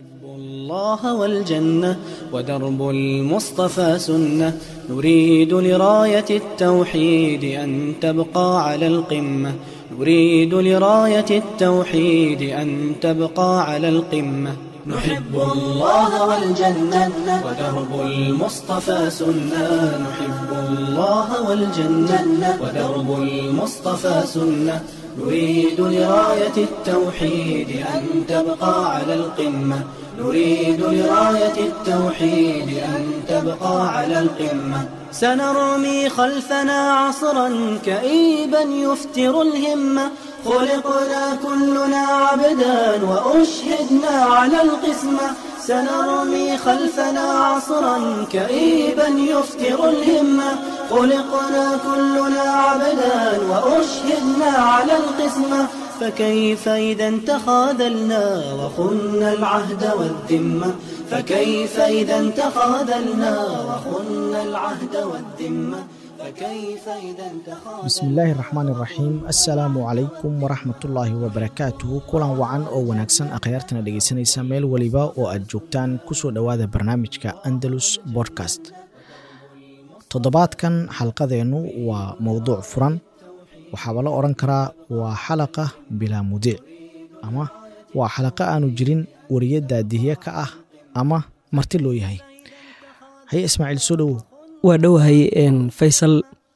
نحب الله والجنة ودرب المصطفى سنة نريد لراية التوحيد أن تبقى على القمة نريد لراية التوحيد أن تبقى على القمة نحب الله والجنة ودرب المصطفى سنة نحب الله والجنة ودرب المصطفى سنة نريد لراية التوحيد أن تبقى على القمة نريد لراية التوحيد أن تبقى على القمة سنرمي خلفنا عصرا كئيبا يفتر الهمة خلقنا كلنا عبدا وأشهدنا على القسمة سنرمي خلفنا عصرا كئيبا يفتر الهمة خلقنا كلنا عبدا وأشهدنا على القسمة فكيف إذا تخاذلنا وخنا العهد والذمة فكيف إذا تخاذلنا وخنا العهد والذمة فكيف إذا تخاذلنا bismi illaahi raxmaan iraxiim assalaamu calaykum waraxmatullaahi wabarakaatuhu kulan wacan oo wanaagsan akhyaartana dhegeysanaysa meel weliba oo aad joogtaan kusoo dhowaada barnaamijka andalus bodcast toddobaadkan xalqadeennu waa mowduuc furan waxaaba la odhan karaa waa xalaqa bilaa mudiic ama waa xalaqa aanu jirin weriye daadihiye ka ah ama marti loo yahay haye ismaaciil soo dhowow waa dhowahay faysal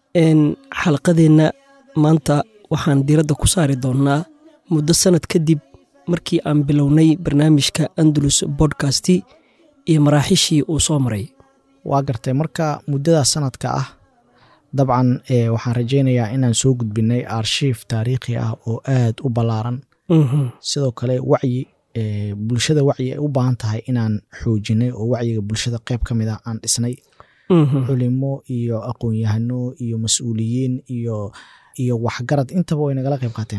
xalqadeenna maanta waxaan diiradda ku saari doonnaa muddo sannad kadib markii aan bilownay barnaamijka andalus bodkasti iyo maraaxishii uu soo maray waa gartay marka muddada sanadka ah dabcan e waxaan rajaynayaa inaan soo gudbinay arshiif taariikhi ah oo aad u ballaaran sidoo kale wacyi e bulshada wacyi ay u baahan tahay inaan xoojinay oo wacyiga bulshada qayb ka mid ah aan dhisnay culimo iyo aqoon-yahano iyo mas-uuliyiin iyo iyo waxgarad intaba way nagala qayb qaateen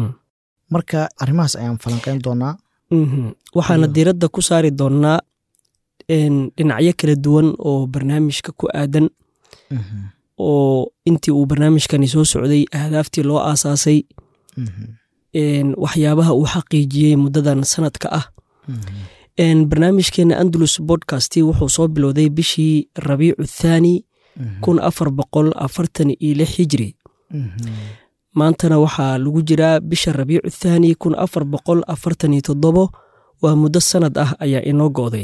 marka arrimahaas ayaan falanqeyn doonaa waxaana diiradda ku saari doonnaa dhinacyo kala duwan oo barnaamijka ku aadan oo intii uu barnaamijkani soo socday ahdaaftii loo aasaasay waxyaabaha uu xaqiijiyey muddadan sanadka ah barnaamijkeena andalus bodcast wuxuu soo bilowday bishii rabiicu thaani kun afar boqol afartan iyo lix hijri maantana waxaa lagu jiraa bisha rabiicu thaani kun afar boqol afartan iyo toddobo waa muddo sanad ah ayaa inoo go'day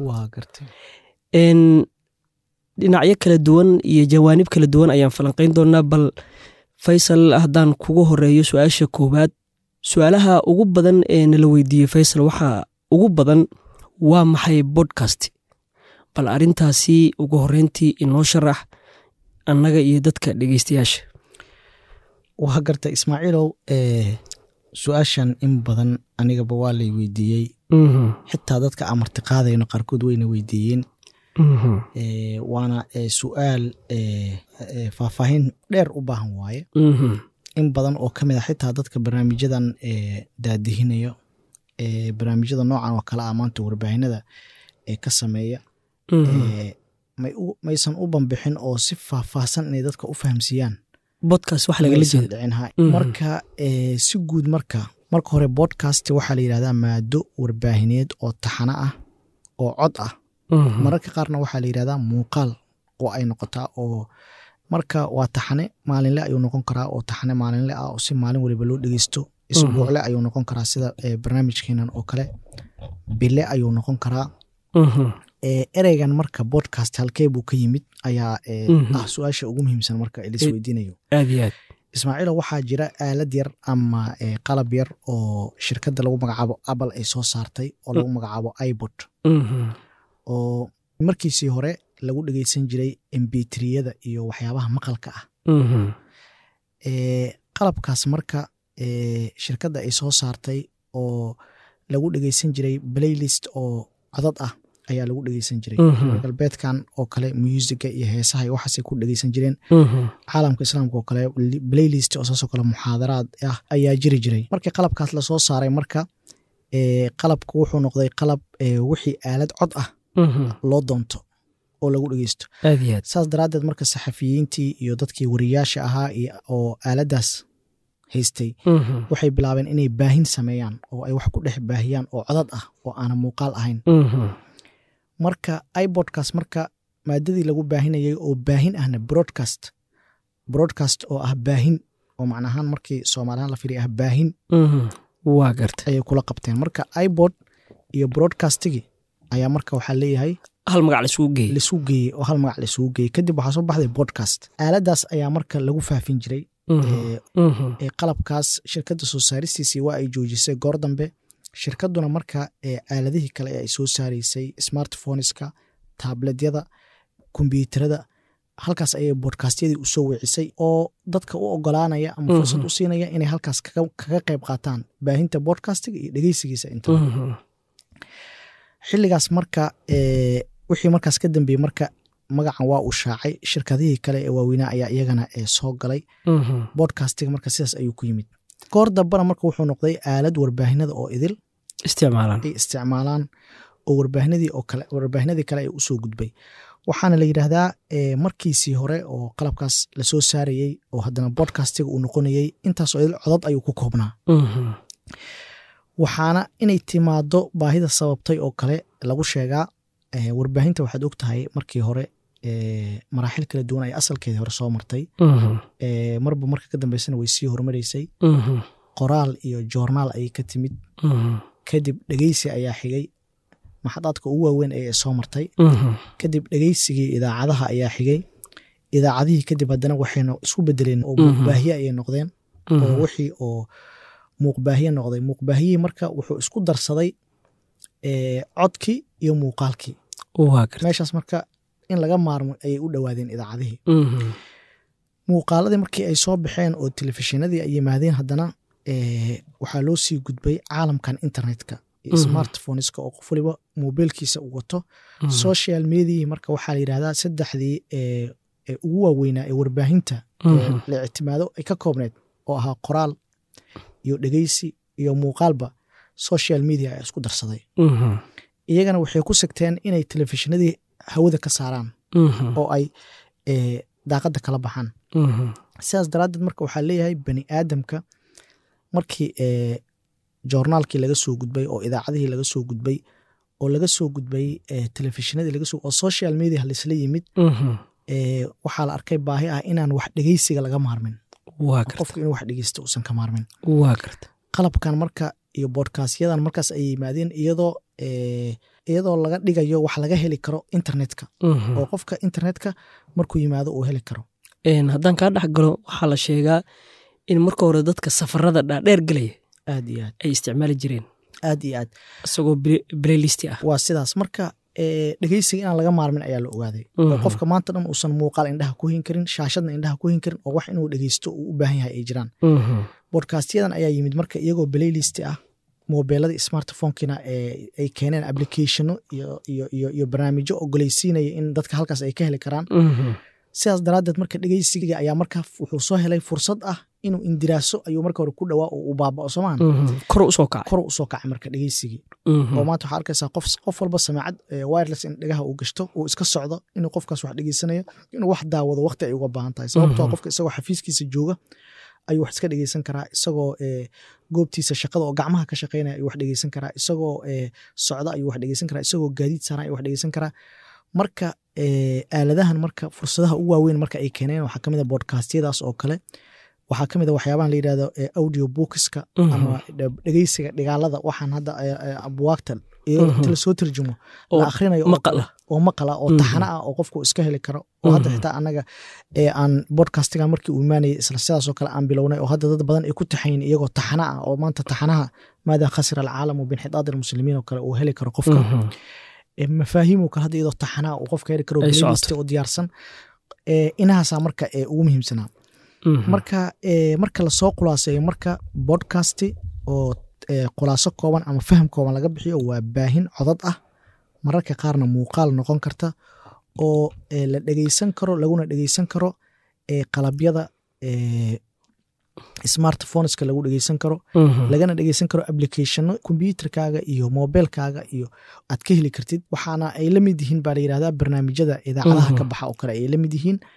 dhinacyo kala duwan iyo jawaanib kala duwan ayaan falanqayn doonaa bal faysal haddaan kugu horeeyo su-aasha koowaad su-aalaha ugu badan ee nala weydiiyey faysal waxaa ugu badan waa maxay bodkast bal arrintaasi ugu horreyntii inoo sharax annaga iyo dadka dhegeystayaasha waa garta ismaaciilow su-aashan in badan anigaba waa lay weydiiyey xitaa dadka aan martiqaadayno qaarkood wayna weydiiyeen waana su-aal faahfaahin dheer u baahan waaye in badan oo ka mid a xitaa dadka barnaamijyadan daadihinayo barnaamijyada noocan oo kale ah maanta warbaahinada ee ka sameeya maysan u banbixin oo si faahfaahsan inay dadka u fahamsiiyaan bodkast wax lagala jeeda dhicinha marka si guud marka marka hore bodcast waxaa la yidhahdaa maado warbaahineed oo taxano ah oo cod ah mararka qaarna waxaa la yidhahdaa muuqaal oo ay noqotaa oo marka waa taxane maalinle ayuu noqon karaa oo taxane maalinle ah oo si maalin waliba loo dhegeysto isbuucle ayuu noqon karaa sida barnaamijkeenan oo kale bile ayuu noqon karaa ereygan marka bodcast halkee buu ka yimid ayaa ah su-aasha ugu muhiimsan marka laisweydiinayo aad iyo aad ismaaciilo waxaa jira aalad yar ama qalab yar oo shirkadda lagu magacaabo apple ay soo saartay oo lagu magacaabo ibot oo markiisii hore lagu dhegeysan jiray embitriyada iyo waxyaabaha maqalka ah qalabkaas marka shirkadda ay soo saartay oo lagu dhegeysan jiray playlist oo codad ah ayaa lagu dhegeysan jiray galbeedkan oo kale muusiga iyo heesaha iyo waxaasay ku dhegeysan jireen caalamka islaamka oo kale playlist oo saasoo kale muxaadaraad ah ayaa jiri jiray markii qalabkaas lasoo saaray marka qalabka wuxuu noqday qalab wixii aalad cod ah loo doonto oo lagu dhegeysto aad iyo aad saas daraaddeed marka saxafiyiintii iyo dadkii wariyaasha ahaa oo aaladaas haystay waxay bilaabeen inay baahin sameeyaan oo ay wax ku dhex baahiyaan oo codad ah oo aanan muuqaal ahayn marka ibodcast marka maadadii lagu baahinayay oo baahin ahna broadcast broadcast oo ah baahin oo macnahaan markii soomaalihaan la firiya ah baahin waa garta ayay kula qabteen marka ibod iyo broadcastigi ayaa marka waxaa leeyahay hal magac laisugu geeyey laisugu geeyey oo hal magac laisugu geeyey kadib waxaa soo baxday podcast aaladaas ayaa marka lagu faafin jiray ee qalabkaas shirkadda soo saaristiisii waa ay joojisay goor dambe shirkadduna marka aaladihii kale ee ay soo saaraysay smartphoneska taabledyada kombyuutarada halkaas ayay bodkastyadii usoo weecisay oo dadka u ogolaanaya ama fursad u siinaya inay halkaas kaga qayb qaataan baahinta bodcastiga iyo dhegeysigiisa inta xilligaas marka wixii markaas ka dambeeyey marka magacan waa uu shaacay shirkadihii kale ee waaweynaa ayaa iyagana soo galay bodcastiga marka sidaas ayuu ku yimid goor dambana marka wuxuu noqday aalad warbaahinada oo idil isticmaalaan ay isticmaalaan oo warbaahinadii oo kale warbaahinadii kale ay usoo gudbay waxaana la yidhaahdaa markiisii hore oo qalabkaas lasoo saarayey oo haddana bodcastiga uu noqonayey intaasoo idil codod ayuu ku koobnaa waxaana inay timaado baahida sababtay oo kale lagu sheegaa warbaahinta waxaad og tahay markii hore maraaxil kala duwan ay asalkeedii hore soo martay marba marka ka dambeysana way sii hormaraysay qoraal iyo joornaal ayay ka timid kadib dhegeysi ayaa xigay maxadaadka ugu waaweyn ee soo martay kadib dhegeysigii idaacadaha ayaa xigay idaacadihii kadib haddana waxayna isku bedeleen oo muuqbaahiye ayay noqdeen oo wixii oo muuqbaahiye noqday muuqbaahiyihii marka wuxuu isku darsaday codkii iyo muuqaalkii meeshaas marka in laga maarmo ayay u dhowaadeen idaacadihii muuqaaladii markii ay soo baxeen oo telefishinadii ay yimaadeen haddana waxaa loo sii gudbay caalamkan internetka iyo smartphoneska oo qof waliba mobiilkiisa u wato social mediahi marka waxaa la yidhahdaa saddexdii ugu waaweynaa ee warbaahinta la ictimaado ay ka koobneed oo ahaa qoraal iyo dhegeysi iyo muuqaalba social media ayaa isku darsaday iyagana waxay ku sigteen inay telefishinadii hawada ka saaraan oo ay daaqadda kala baxaan sidaas daraaddeed marka waxaa leeyahay bani aadamka markii joornaalkii laga soo gudbay oo idaacadihii laga soo gudbay oo laga soo gudbay telefishinadii laga soo oo social media laisla yimid waxaa la arkay baahi ah inaan wax dhegeysiga laga maarmin qofku inuu wax dhegeysta uusan ka maarmin qalabkan marka iyo bodkastyadan markaas ay yimaadeen iyadoo iyadoo laga dhigayo wax laga heli karo internetka oo qofka internetka markuu yimaado uu heli karo haddaan kaa dhex galo waxaa la sheegaa in marka hore dadka safarada dhaadheer gelaya aad iyo aad ay isticmaali jireen aad iyo aad isagoo blaylisti ah waa sidaas marka dhegeysiga inaan laga maarmin ayaa la ogaaday oo qofka maanta dhan uusan muuqaal indhaha ku hin karin shaashadna indhaha ku hin karin oo wax inuu dhegeysto uu u baahan yahay ay jiraan bodkastyadan ayaa yimid marka iyagoo blaylisti ah mobeeladii smartphonekina ay keeneen applicationo iyo barnaamijyo ogoleysiinaya in dadka halkaas ay ka heli karaan sidaas daraaddeed marka dhegeysiga ayaa marka wuxuu soo helay fursad ah inuu indiraaso ayuu marka hore ku dhawaa oo uu baabao somaan kor usoo kacay kor usoo kacay marka dhegeysigii oo maanta waxaa arkaysaa qof qof walba samaacad wireless in dhegaha uu gashto uu iska socdo inuu qofkaas wax dhegeysanayo inuu wax daawado waqti ay uga baahan tahay sababtoo qofka isagoo xafiiskiisa jooga ayuu wax iska dhegeysan karaa isagoo goobtiisa shaqada oo gacmaha ka shaqeynaya ayuu wax dhegeysan karaa isagoo socda ayuu wax dhegeysan karaa isagoo gaadiid saaran ayuu wax dhegeysan karaa marka aaladahan marka fursadaha ugu waaweyn marka ay keeneen waxaa kamid a bodkastyadaas oo kale waxaa kamid a waxyaabahan la yidhahdo audio bookska ama dhegeysiga dhigaalada waxaan hadda buwaagta inta lasoo tarjumo la akhrinayo oo maqala oo taxana ah oo qofku iska heli karo oo hadda xitaa anaga aan bodcastigan markii uu imaanayay isla sidaasoo kale aan bilownay oo hadda dad badan ay ku taxayin iyagoo taxana ah oo maanta taxanaha maada khasira alcaalamu binxidaad almuslimiin oo kale uu heli karo qofka mafaahiimo kale hadda iyadoo taxanaa uu qofka heli karo playlist oo diyaarsan inahaasaa marka ugu muhiimsanaa marka marka lasoo khulaaseeyo marka bodcasti oo khulaaso kooban ama faham kooban laga bixiyo waa baahin codad ah mararka qaarna muuqaal noqon karta oo la dhegeysan karo laguna dhegeysan karo qalabyada smartphoneska lagu dhegeysan karo lagana dhegeysan karo applicationo kombyuterkaaga iyo mobilkaaga iyo aad ka heli kartid waxaana ay la mid yihiin baa la yirahdaa barnaamijyada idaacadaha ka baxa oo kale ay la mid yihiin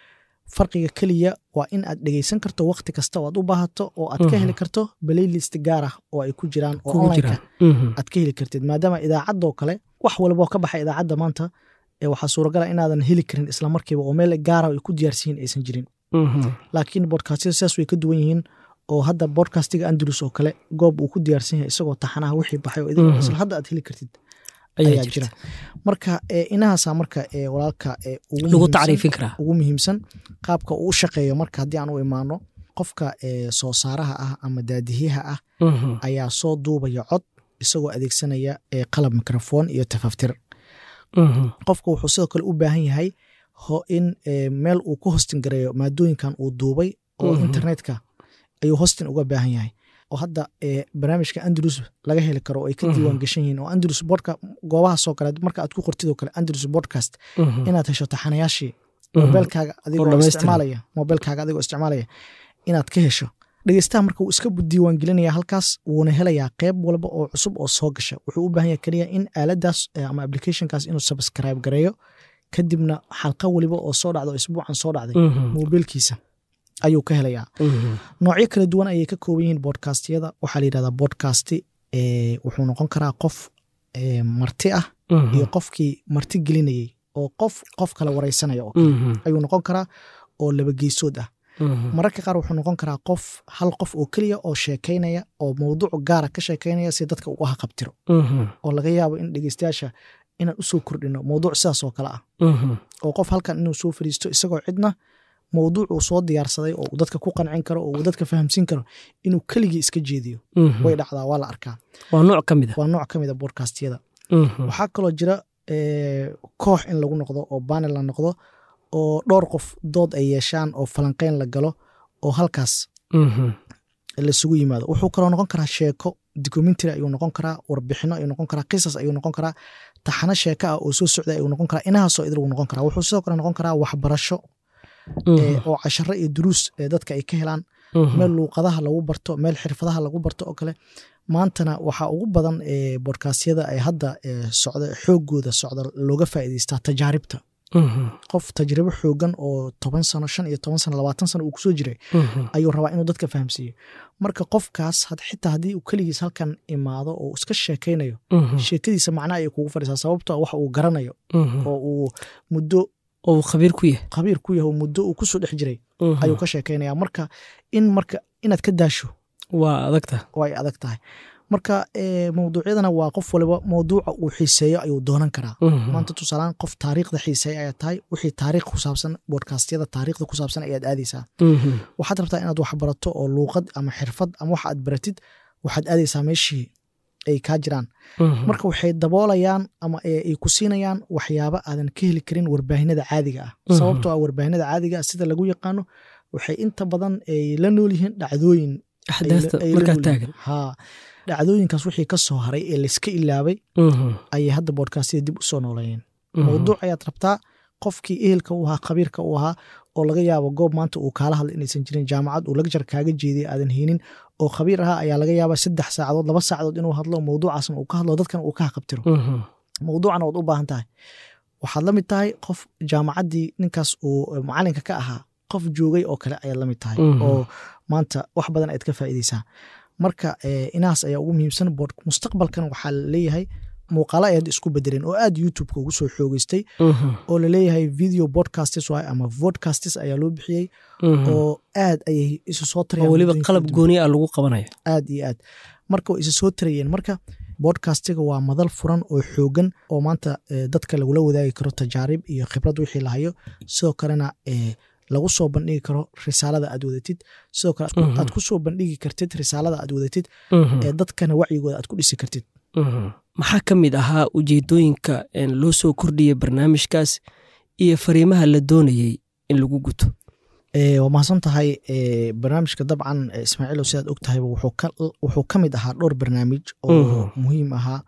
farqiga keliya waa in aad dhegeysan karto waqti kasta oo aad u baahato oo aad ka heli karto playlist gaar ah oo ay ku jiraan oo kugu onlineka jiraan Mhm. aad ka heli kartid maadaama idaacadoo kale wax walba oo ka baxa idaacadda maanta ee waxaa suuragala inaadan heli karin isla markiiba oo meel gaara ay ku diyaarsiyin aysan jirin Mhm. laakiin bodkastyada sidaas way ka duwan yihiin oo hadda bodcastiga andalus oo kale goob uu ku diyaarsan yahay isagoo taxanaha wixii baxay oo idin Mhm. isla hadda aad heli kartid ayaa ayaa jirta jira marka ee, inahaasa marka ee, walaalka ee, ugu lagu muhiimsan- tacriifin karaa ugu muhiimsan qaabka uu u shaqeeyo marka haddii aan u imaano qofka ee, soo saaraha ah ama daadihiyaha ah Mhm. ayaa soo duubaya cod isagoo adeegsanaya ee, qalab mikrofon iyo tafaftir Mhm. qofka wuxuu sidoo kale u baahan yahay ho in ee, meel uu ku hostin gareeyo maadooyinkan uu duubay oo Mhm. internetka ayuu hostin uga baahan yahay oo hadda ee, barnaamijka andalus laga heli karo oo ay ka Mhm. diiwaan gashan yihiin oo andalus bodka goobahaasoo kale marka aad ku qortid oo kale andalus podcast Mhm. inaad hesho taxanayaashii Mhm. mobilkaaga adigoo dhammaystiran. isticmaalaya mobilkaaga adigoo isticmaalaya inaad ka hesho dhegeystaha marka wuu iska diiwaan gelinaya halkaas wuuna helayaa qeyb walba oo cusub oo soo gasha wuxuu u baahan yahay keliya in aaladaas eh, ama applicationkaas inuu subscribe gareeyo kadibna xalqa weliba oo soo dhacda oo isbuucan soo dhacday Mhm. mobilkiisa ayuu ka helayaa Mhm. noocyo kala duwan ayay ka kooban yihiin bodcastyada waxaa la yidhahdaa bodcasti eh, wuxuu noqon karaa qof eh, marti ah Mhm. iyo qofkii marti gelinayay oo qof qof kale wareysanaya oo Mhm. ayuu noqon karaa oo laba geesood ah Mhm. mararka qaar wuxuu noqon karaa qof hal qof oo keliya oo sheekaynaya oo mowduuc gaara ka sheekaynaya si dadka uga haqabtiro Mhm. oo laga yaabo in dhegeystayaasha inaan usoo kordhino mowduuc sidaas oo kale ah Mhm. oo qof halkan inuu soo fariisto isagoo cidna mowduuc uu soo diyaarsaday oo uu dadka ku qancin karo oo uu dadka fahamsiin karo inuu keligii iska jeediyo Mhm. way dhacdaa waa la arkaa waa nooc ka mid a waa nooc ka mid a bodcastyada Mhm. waxaa kaloo jira eh, koox in lagu noqdo oo banel la noqdo oo dhowr qof dood ay yeeshaan oo falanqeyn la galo oo halkaas Mhm. laisugu yimaado wuxuu kaloo noqon karaa sheeko documentary ayuu noqon karaa warbixino ayuu noqon karaa qisas ayuu noqon karaa taxano sheeko ah oo soo socda ayuu noqon karaa inahaasoo idil uu noqon karaa wuxuu sidoo kale noqon karaa waxbarasho eh, Mhm. oo casharo iyo duruus ee dadka ay ka helaan Mhm. meel luuqadaha lagu barto meel xirfadaha lagu barto oo kale maantana waxaa ugu badan ee bodkaastyada ay hadda ee, socda xoogooda socda looga faa'iidaystaa tajaaribta Mhm. qof tajribo xoogan oo toban sano shan iyo toban sano labaatan sano uu kusoo jiray Mhm. ayuu rabaa inuu dadka fahamsiiyo marka qofkaas had- xitaa haddii uu keligiis halkan imaado oo iska sheekaynayo Mhm. sheekadiisa macna ayay kugu fadhisaa sababto ah wax uu garanayo Mhm. oo uu muddo oo uu khabiir ku yahay khabiir ku yahay oo muddo uu kusoo dhex jiray Mhm. ayuu ka sheekaynaya marka in marka inaad ka daasho waa adagta way adag tahay marka eh, mawduucyadana waa qof waliba mawduuca uu xiiseeyo ayuu doonan karaa Mhm. maanta tusaalaan qof taariikhda xiiseeya ayaa tahay wixii taariikh ku saabsan bodkastyada taariikhda ku saabsan ayaad aadaysaa Mhm. waxaad rabtaa inaad wax barato oo luuqad ama xirfad ama wax aad baratid waxaad aadaysaa meeshii ay kaa jiraan Mhm. marka waxay daboolayaan ama ay ay ku siinayaan waxyaabo aadan ka heli karin warbaahinada caadiga ah Mhm. sababtoo ah warbaahinada caadiga ah sida lagu yaqaano waxay inta badan ay la nool yihiin dhacdooyin ay la- axdaasta ay la markaa nool yihiin. taagan haa dhacdooyinkaas wixii ka soo haray ee layska ilaabay Mhm. ayay hadda bodkastyada dib u soo nooleeyeen Mhm. mawduuc ayaad rabtaa qofkii ehelka u ahaa khabiirka u ahaa oo laga yaabo goob maanta uu kaala hadla inaysan jirin jaamacad uu lagjar kaaga jeediya aadan haynin oo khabiir ahaa ayaa laga yaabaa saddex saacadood laba saacadood inuu hadlo mawduucaasna uu ka hadlo dadkan uu ka haqabtiro Mhm. mawduucana waad u baahan tahay waxaad la mid tahay qof jaamacaddii ninkaas uu macalinka ka ahaa qof joogay oo kale ayaad la mid tahay Mhm. oo maanta wax badan ayaad ka faa'iideysaa marka eh, inahaas ayaa ugu muhiimsan bood mustaqbalkan waxaa leeyahay muuqaalo ayaad isku bedeleen oo aad youtubeka ugu soo xoogeystay Mhm. oo laleeyahay video podcastes waay ama vodcastes ayaa loo bixiyey Mhm. oo aad ayay isu soo oo tarayaan weliba muddooyin qalab kala duwan. gooni ah lagu qabanaya aad iyo aad marka way isa soo tarayeen marka bodcastiga waa madal furan oo xoogan oo maanta eh, dadka lagula wadaagi karo tajaarib iyo khibrad wixii lahayo sidoo kalena eh, lagu soo bandhigi karo risaalada aad wadatid sidoo kale aad ku- Mhm. aad ku soo bandhigi kartid risaalada aad wadatid Mhm. ee dadkana wacyigooda aad ku dhisi kartid Mhm. maxaa ka mid ahaa ujeedooyinka een, loo soo kordhiyay barnaamijkaas iyo fariimaha la doonayey in lagu guto Eh, waa mahadsan tahay eh, barnaamijka dabcan eh, ismaaciilow sidaad og tahayba wuxuu ka- wuxuu ka mid ahaa dhowr barnaamij oo Mhm. muhiim ahaa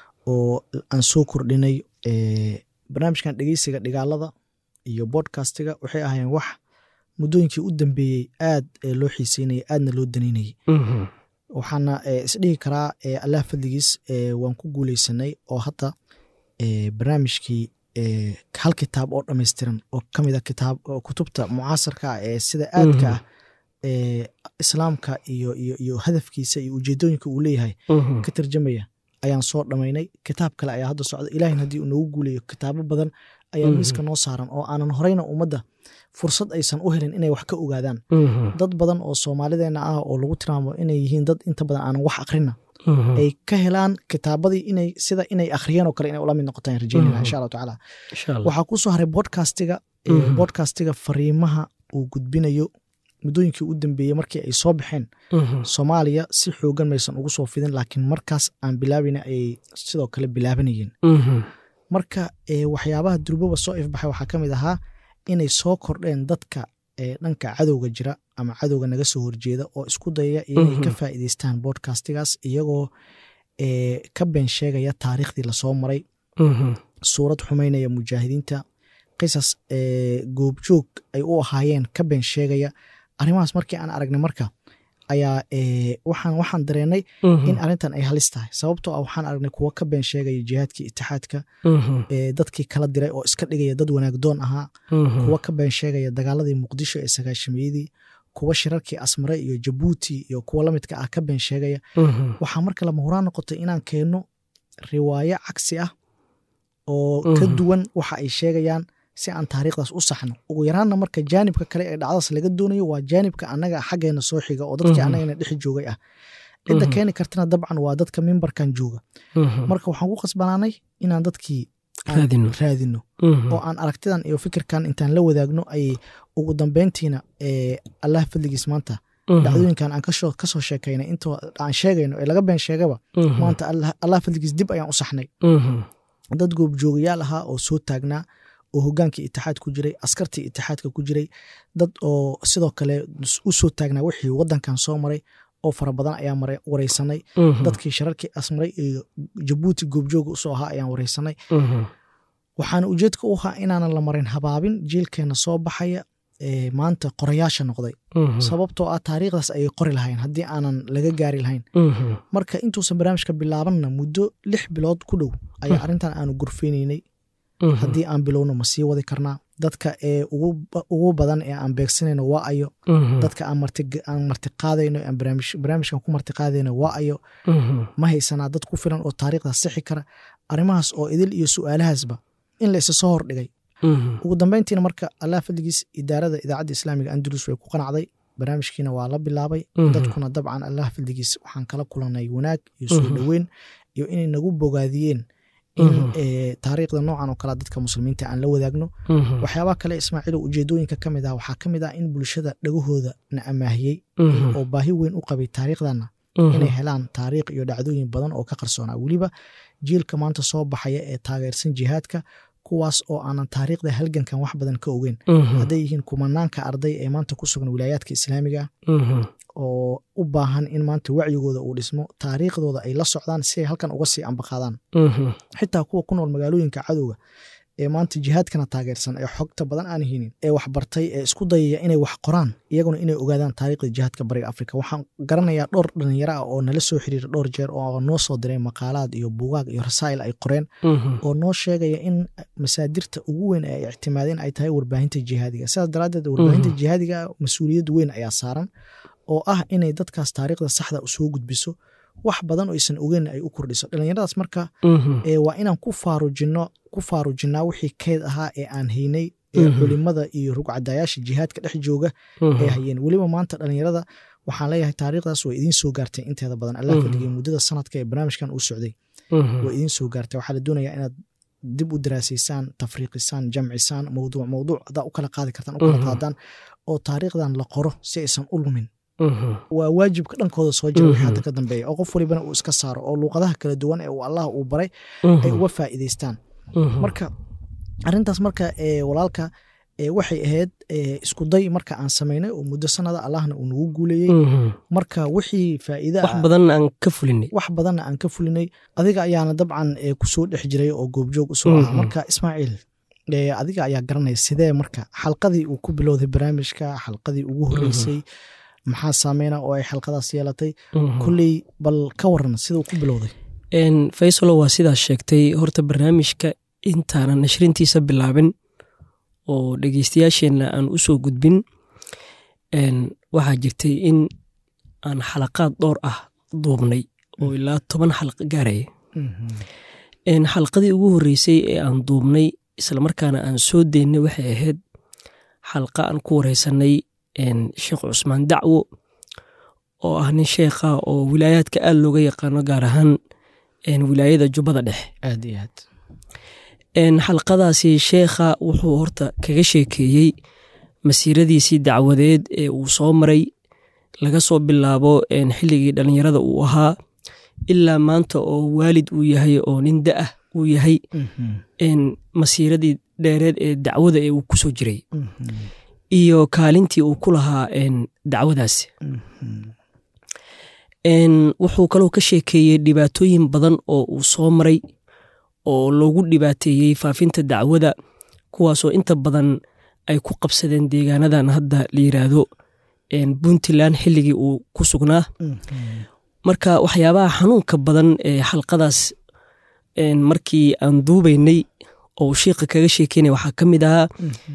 oo aan soo kordhinay eh, barnaamijkan dhegeysiga dhigaalada iyo bodcastiga waxay ahaayeen wax muddooyinkii u dambeeyey aad eh, loo xiiseynayay aadna loo danaynayay Mhm. waxaana eh, isdhihi karaa eh, allah fadligiis eh, waan ku guuleysanay oo hadda eh, barnaamijkii hal kitaab oo dhammaystiran oo ka mid a kitaab kutubta mucaasarka ah ee sida aadka ah ee islaamka iyo iyo iyo hadafkiisa iyo ujeedooyinka uu leeyahay ka tarjamaya ayaan soo dhammaynay kitaab kale ayaa hadda socda ilahin haddii uu noogu guulayo kitaabo badan ayaa miiska noo saaran oo aanan horeyna ummadda fursad aysan u helin inay wax ka ogaadaan dad badan oo soomaalideena ah oo lagu tilmaamo inay yihiin dad inta badan aanan wax akhrina ay ka helaan kitaabadii inay sida inay akhriyeen oo kale inay ula mid noqotaan rajeynayna insha allahu tacaala waxaa ku soo haray bodcastiga bodcastiga fariimaha uu gudbinayo muddooyinkii u dambeeyey markii ay soo baxeen soomaaliya si xoogan maysan ugu soo fidin laakiin markaas aan bilaabina ayay sidoo kale bilaabanayeen marka waxyaabaha durbaba soo ifbaxay waxaa ka mid ahaa inay soo kordheen dadka dhanka cadowga jira ama cadowga naga soo horjeeda oo isku dayaya inay ka faa'iideystaan bodcastigaas iyagoo ka been sheegaya taariikhdii lasoo maray suurad xumaynaya mujaahidiinta qisas goobjoog ay u ahaayeen ka been sheegaya arrimahaas markii aan aragnay marka ayaa waxaan waxaan dareenay in arrintan ay halis tahay sababtoo ah waxaan aragnay kuwo ka been sheegaya jihaadkii itixaadka dadkii kala diray oo iska dhigaya dad wanaagdoon ahaa kuwo ka been sheegaya dagaaladii muqdisho ee sagaashamiyadii kuwa shirarkii asmare iyo jabuuti iyo kuwa lamidka ah ka been sheegaya waxaa marka lama huraan noqotay inaan keenno riwaayo cagsi ah oo ka duwan waxa ay sheegayaan si aan taariikhdaas u saxno ugu yaraanna marka jaanibka kale ee dhacdaas laga doonayo waa jaanibka annaga xaggeena soo xiga oo dadkii annagana dhex joogay ah cidda keeni kartana dabcan waa dadka mimbarkan jooga marka waxaan ku qasbanaanay inaan dadkii raadino oo aan aragtidan iyo fikirkan intaan la wadaagno ay ugu dambeyntiina allah fadligiis maanta dhacdooyinkan aan kasoo sheekaynay intoo aan sheegayno ee laga been sheegaba maanta allah fadligiis dib ayaan u saxnay dad goobjoogayaal ahaa oo soo taagnaa oo hogaankii itixaad ku jiray askartii itixaadka ku jiray dad oo sidoo kale u soo taagnaa wixii wadankan soo maray oo fara badan ayaan wareysanay dadkii shararkii asmaray iyo jabuuti goobjooga usoo ahaa ayaan wareysanay waxaana ujeedka u ahaa inaanan la marin habaabin jiilkeena soo baxaya maanta qorayaasha noqday sababtoo ah taariikhdaas ayay qori lahayn haddii aanan laga gaari lahayn marka intuusan barnaamijka bilaabanna muddo lix bilood ku dhow ayaa arrintan aanu gurfeynaynay haddii aan bilowno ma sii wadi karnaa dadka ee ugu badan ee aan beegsanayno waa ayo dadka aan martiqaadayno barnaamijkan ku martiqaadayno waa ayo ma haysanaa dad ku filan oo taariikhdaas sixi kara arrimahaas oo idil iyo su'aalahaasba in la isa soo hordhigay ugu dambeyntiina marka allah fadligiis idaarada idaacadda islaamiga andalus way ku qanacday barnaamijkiina waa la bilaabay dadkuna dabcan allah fadligiis waxaan kala kulanay wanaag iyo soo dhoweyn iyo inay nagu bogaadiyeen in taariikhda noocan oo kale dadka muslimiinta aan la wadaagno waxyaabaha kale ismaaciilo ujeedooyinka ka mid ah waxaa ka mid ah in bulshada dhagahooda na amaahiyey oo baahi weyn u qabay taariikhdana inay helaan taariikh iyo dhacdooyin badan oo ka qarsoonaa weliba jiilka maanta soo baxaya ee taageersan jihaadka kuwaas oo aanan taariikhda halgankan wax badan ka ogeyn hadday yihiin kumanaanka arday ee maanta ku sugan wilaayaadka islaamiga oo u baahan in maanta wacyigooda uu dhismo taariikhdooda ay la socdaan si ay halkan uga sii ambaqaadaan xitaa kuwa ku nool magaalooyinka cadowga ee maanta jihaadkana taageersan ee xogta badan aan hinin ee waxbartay ee isku dayaya inay wax qoraan iyaguna inay ogaadaan taariikhda jihaadka bariga afrika waxaan garanayaa dhowr dhalinyaro ah oo nala soo xiriira dhowr jeer oo noo soo diray maqaalaad iyo buugaag iyo rasaa'il ay qoreen oo noo sheegaya in masaadirta ugu weyn ee ay ictimaadeen ay tahay warbaahinta jihaadiga sidaas daraaddeed warbaahinta jihaadiga mas-uuliyad weyn ayaa saaran oo ah inay dadkaas taariikhda saxda usoo gudbiso wax badan oo aysan ogeyn ay u kordhiso dhalinyaradaas marka waa inaan ku faarujino ku faarujinnaa wixii keyd ahaa ee aan haynay ee culimada iyo rugcadayaasha jihaadka dhex jooga ee hayeen weliba maanta dhalinyarada waxaan leeyahay taariikhdaas way idiin soo gaartay inteeda badan allah fadhigay muddada sanadka ee barnaamijkan uu socday way idiin soo gaartay waxaa la doonayaa inaad dib u daraasaysaan tafriiqisaan jamcisaan mowduuc mowduuc hadaa u kala qaadi kartaan u kala qaadaan oo taariikhdan la qoro si aysan u lumin waa waajibka dhankooda soo jira wixii hadda ka dambeeya oo qof walibana uu iska saaro oo luuqadaha kala duwan ee uu allah uu baray ay uga faa'iidaystaan marka arrintaas marka walaalka waxay ahayd isku day marka aan samaynay oo muddo sanada allahna uu nagu guuleeyey marka wixii faa'iida wax badanna aan ka fulinay wax badanna aan ka fulinay adiga ayaana dabcan kusoo dhex jiray oo goobjoog usoo ahaa marka ismaaciil adiga ayaa garanaya sidee marka xalqadii uu ku bilowday barnaamijka xalqadii ugu horreysay maxaa saameyna oo ay xalqadaas yeelatay kulley bal ka waran siduu ku bilowday faysalo waa sidaas sheegtay horta barnaamijka intaanan nashrintiisa bilaabin oo dhegeystayaasheenna aan u soo gudbin waxaa jirtay in aan xalaqaad dhowr ah duubnay oo ilaa toban xalqa gaaraya xalqadii ugu horreysay ee aan duubnay islamarkaana aan soo deynay waxay ahayd xalqa aan ku wareysanay sheekh cusmaan dacwo oo ah nin sheekha oo wilaayaadka aad looga yaqaano gaar ahaan wilaayada jubbada dhexe aad iyo aad xalqadaasi sheekha wuxuu horta kaga sheekeeyey masiiradiisii dacwadeed ee uu soo maray laga soo bilaabo xilligii dhallinyarada uu ahaa ilaa maanta oo waalid uu yahay oo nin da-ah uu yahay masiiradii dheereed ee dacwada ee uu ku soo jiray iyo kaalintii uu ku lahaa dacwadaasi wuxuu kaloo ka sheekeeyey dhibaatooyin badan oo uu soo maray oo loogu dhibaateeyey faafinta dacwada kuwaasoo inta badan ay ku qabsadeen deegaanadan hadda la yiraahdo puntland xilligii uu ku sugnaa marka waxyaabaha xanuunka badan ee xalqadaas markii aan duubaynay oo uu sheikha kaga sheekeynaya waxaa ka mid ahaa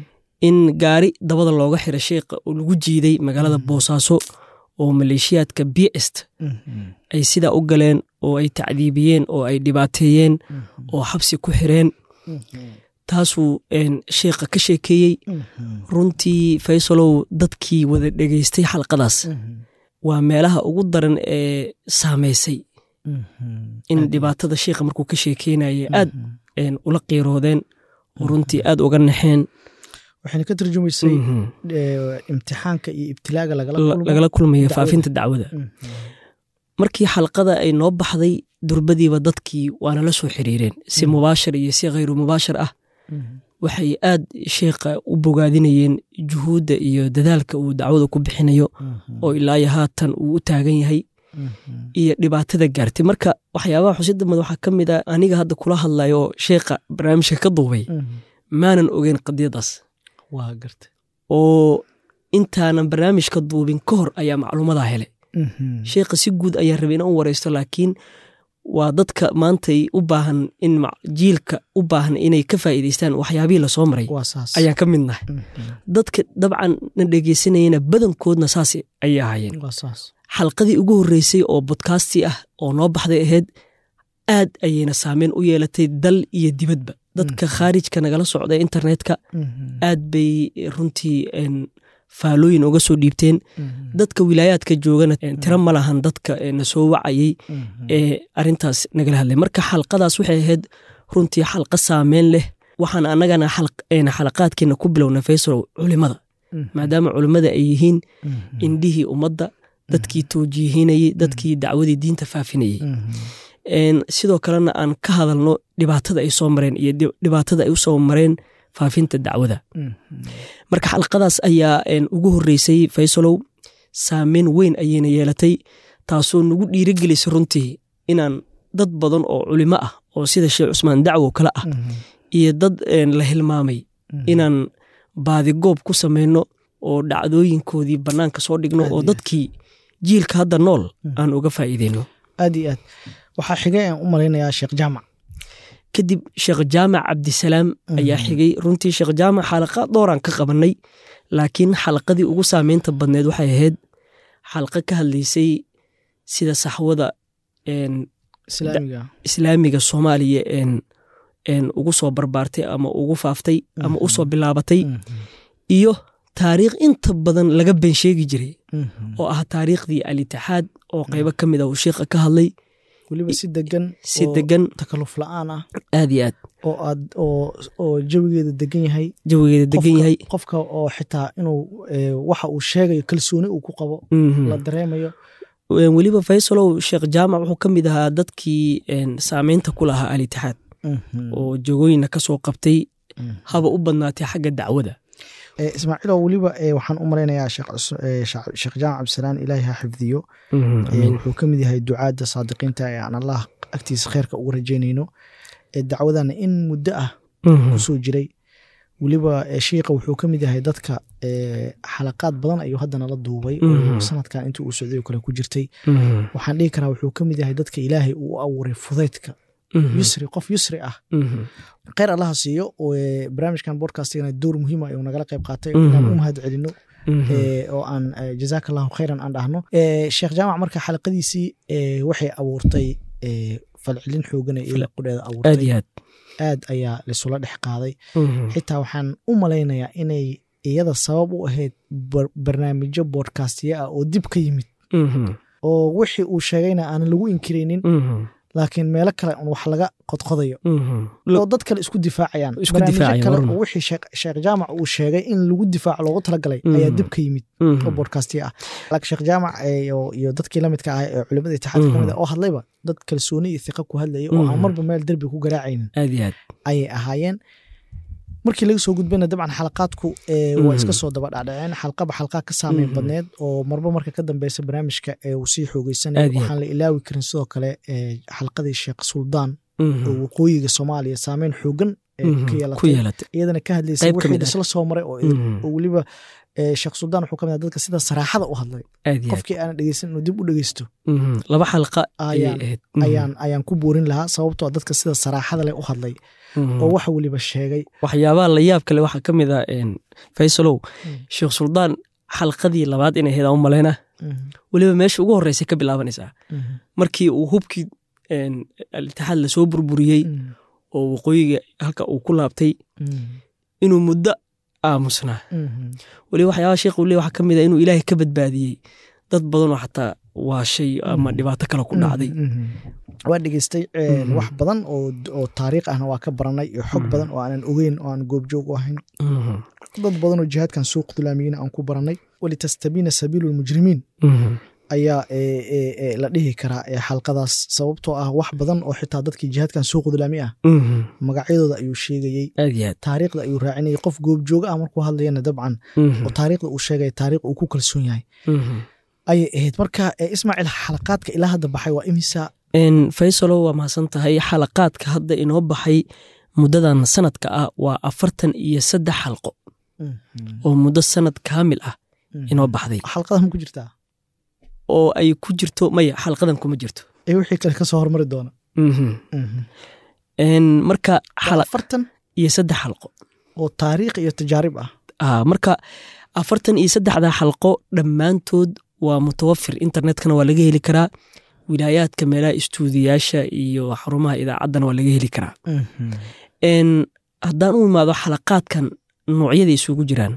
in gaari dabada looga xira sheikha oo lagu jiiday magaalada boosaaso oo maleeshiyaadka bst ay sidaa u galeen oo ay tacdiibiyeen oo ay dhibaateeyeen oo xabsi ku xireen taasuu sheikha ka sheekeeyey runtii faysalow dadkii wada dhegeystay xalqadaas waa meelaha ugu daran ee saameysay in dhibaatada sheikha markuu ka sheekeynaya aad ula qiiroodeen oo runtii aad uga naxeen waxayna ka turjumaysay imtixaanka iyo ibtilaaga lagala kulmaya faafinta dacwada markii xalqada ay noo baxday durbadiiba dadkii waana la soo xiriireen si mubaashar iyo si khayru mubaashar ah waxay aad sheikha u bogaadinayeen juhuudda iyo dadaalka uu dacwada ku bixinayo oo ilaayo haatan uu u taagan yahay iyo dhibaatada gaartay marka waxyaabaha xusida mad waxaa ka mid a aniga hadda kula hadlayo oo sheikha barnaamijka ka duubay maanan ogeyn qadiyadaas waa garta oo intaanan barnaamijka duubin ka hor ayaa macluumadaa helay sheikha si guud ayaa rabay inaan u wareysto laakiin waa dadka maantay u baahan in jiilka u baahan inay ka faa'iidaystaan waxyaabihii lasoo maray ayaan ka mid nahay dadka dabcan na dhegeysanayana badankoodna saas ayay ahaayeen xalqadii ugu horreysay oo bodkasti ah oo noo baxday ahayd aad ayayna saameyn u yeelatay dal iyo dibadba dadka khaarijka nagala socda internetka aad bay runtii faalooyin uga soo dhiibteen dadka wilaayaadka joogana tiro ma lahan dadka na soo wacayey ee arintaas nagala hadlay marka xalqadaas waxay ahayd runtii xalqa saameyn leh waxaan annagana xalaqaadkeena ku bilowna faysalow culimada maadaama culimmada ay yihiin indhihii ummadda dadkii toojiihinayey dadkii dacwadii diinta faafinayey sidoo kalena aan ka hadalno dhibaatada ay soo mareen iyo dhibaatada ay u soo mareen faafinta dacwada marka xalqadaas ayaa ugu horreysay faysalow saameyn weyn ayayna yeelatay taasoo nagu dhiirigelisay runtii inaan dad badan oo culimo ah oo sida sheekh cusmaan dacwo kale ah iyo dad la hilmaamay inaan baadigoob ku samayno oo dhacdooyinkoodii bannaanka soo dhigno oo dadkii jiilka hadda nool aan uga faa'iideyno aad iyo aad waxaa xigay aan u malaynayaa sheekh jaamac kadib sheekh jaamac cabdisalaam ayaa xigay runtii sheekh jaamac xalaqa dooraan ka qabanay laakiin xalaqadii ugu saameynta badneed waxay ahayd xalqa ka hadlaysay sida saxwada islaamiga soomaaliya ugu soo barbaartay ama ugu faaftay ama u soo bilaabatay iyo taariikh inta badan laga been sheegi jiray oo ah taariikhdii alitixaad oo qaybo ka mid ah uu sheikha ka hadlay weliba si degan si degan takaluf la-aan ah aad iyo aad oo aad oo jawigeeda degan yahay jawigeeda degan yahay qofka oo xitaa inuu waxa uu sheegayo kalsooni uu ku qabo la dareemayo weliba faysalow sheekh jaamac wuxuu ka mid ahaa dadkii saameynta ku lahaa alitixaad oo jogooyina ka soo qabtay haba u badnaatay xagga dacwada ismaaciilo weliba waxaan u malaynayaa sheekh jaamac cabdisalaan ilaahi ha xifdiyo wuxuu ka mid yahay ducaadda saadiqiinta ee aan allah agtiisa kheyrka ugu rajaynayno dacwadana in muddo ah kusoo jiray weliba shiika wuxuu ka mid yahay dadka xalaqaad badan ayuu haddana la duubay oo sanadkan intii uu socday oo kale ku jirtay waxaan dhihi karaa wuxuu ka mid yahay dadka ilaahay uu abuuray fudaydka yusri qof yusri ah kheyr allaha siiyo barnaamijkan bodcastigana door muhiima ayuu nagala qayb qaatay inaan u mahad celino oo aan jazaaka allahu khayran aan dhahno sheekh jaamac marka xalaqadiisii waxay abuurtay falcelin xoogana ila qudheeda abuurtay aad ayaa laisula dhex qaaday xitaa waxaan u malaynayaa inay iyada sabab u ahayd barnaamijyo bodcastiya ah oo dib ka yimid oo wixii uu sheegayna aanan lagu inkiraynin laakiin meelo kale un wax laga qodqodayo oo dad kale isku difaacayaan barnaamijyo kale oo wixii sheekh jaamac uu sheegay in lagu difaaco loogu talagalay ayaa dib ka yimid oo bodcastiya ah laakiin sheekh jaamac iyo dadkii lamidka ah ee culimada itixaadka kamid oo hadlayba dad kalsooni iyo thiqa ku hadlayay oo aan marba meel derbi ku garaacaynin ayay ahaayeen markii laga soo gudbayna dabcan xalaqaadku waa iska soo daba dhacdhaceen xalqaba xalqaa ka saameyn badneed oo marba marka ka dambeysa barnaamijka uu sii xoogeysanaya waxaan la ilaawi karin sidoo kale xalqadii sheekh suldaan oo waqooyiga soomaaliya saameyn xoogan ku yeelatay iyadana ka hadlaysay wixii isla soo maray oo weliba sheekh suldaan wuxuu ka mid dadka sida saraaxada u hadlay qofkii aanan dhegeysan inuu dib u dhegeysto laba xalqa ayaan ayaan ku boorin lahaa sababtoo dadka sida saraaxada leh u hadlay oo waxa weliba sheegay waxyaabaha la yaab kale waxaa ka mid ah faysalow sheekh suldaan xalqadii labaad inay heedaan u maleyna weliba meesha ugu horreysay ka bilaabanaysaa markii uu hubkii alitixaad lasoo burburiyey oo waqooyiga halka uu ku laabtay inuu muddo aamusnaa weliba waxyaabaha sheekh uu le waxaa ka mid ah inuu ilaahay ka badbaadiyey dad badanoo xataa waashay ama dhibaato kale ku dhacday waa dhegeystay wax badan oo taariikh ahna waa ka baranay iyo xog badan oo aanan ogeyn oo aan goobjoog u ahayn dad badanoo jihaadkan suuq dulaamiyina aan ku baranay walitastabiina sabiilu lmujrimiin ayaa la dhihi karaa xalqadaas sababtoo ah wax badan oo xitaa dadkii jihaadkan suuq dulaami ah magacyadooda ayuu sheegayey taariikhda ayuu raacinayay qof goobjooga ah markuu hadlayana dabcan oo taariikhda uu sheegaya taariikh uu ku kalsoon yahay ayay ahayd marka ismaaciil xalaqaadka ilaa hadda baxay waa imisa faysalo waa mahadsan tahay xalaqaadka hadda inoo baxay muddadan sanadka ah waa afartan iyo saddex xalqo oo muddo sanad kaamil ah inoo baxday xalqadan ma ku jirtaa oo ay ku jirto maya xalqadan kuma jirto ee wixii kale kasoo hormari doona marka afartan iyo saddex xalqo oo taariikh iyo tajaarib ah marka afartan iyo saddexda xalqo dhammaantood waa mutawafir internetkana waa laga heli karaa wilaayaadka meelaha istuudiyaasha iyo xarumaha idaacaddana waa laga heli karaa haddaan u imaado xalaqaadkan noocyada isugu jiraan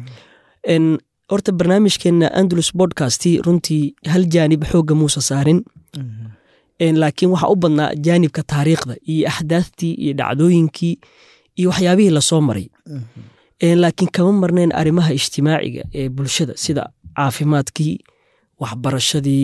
horta barnaamijkeenna andalus bodcasti runtii hal jaanib xoogga muusa saarin laakiin waxaa u badnaa jaanibka taariikhda iyo axdaaftii iyo dhacdooyinkii iyo waxyaabihii lasoo maray laakiin kama marnayn arrimaha ijtimaaciga ee bulshada sida caafimaadkii waxbarashadii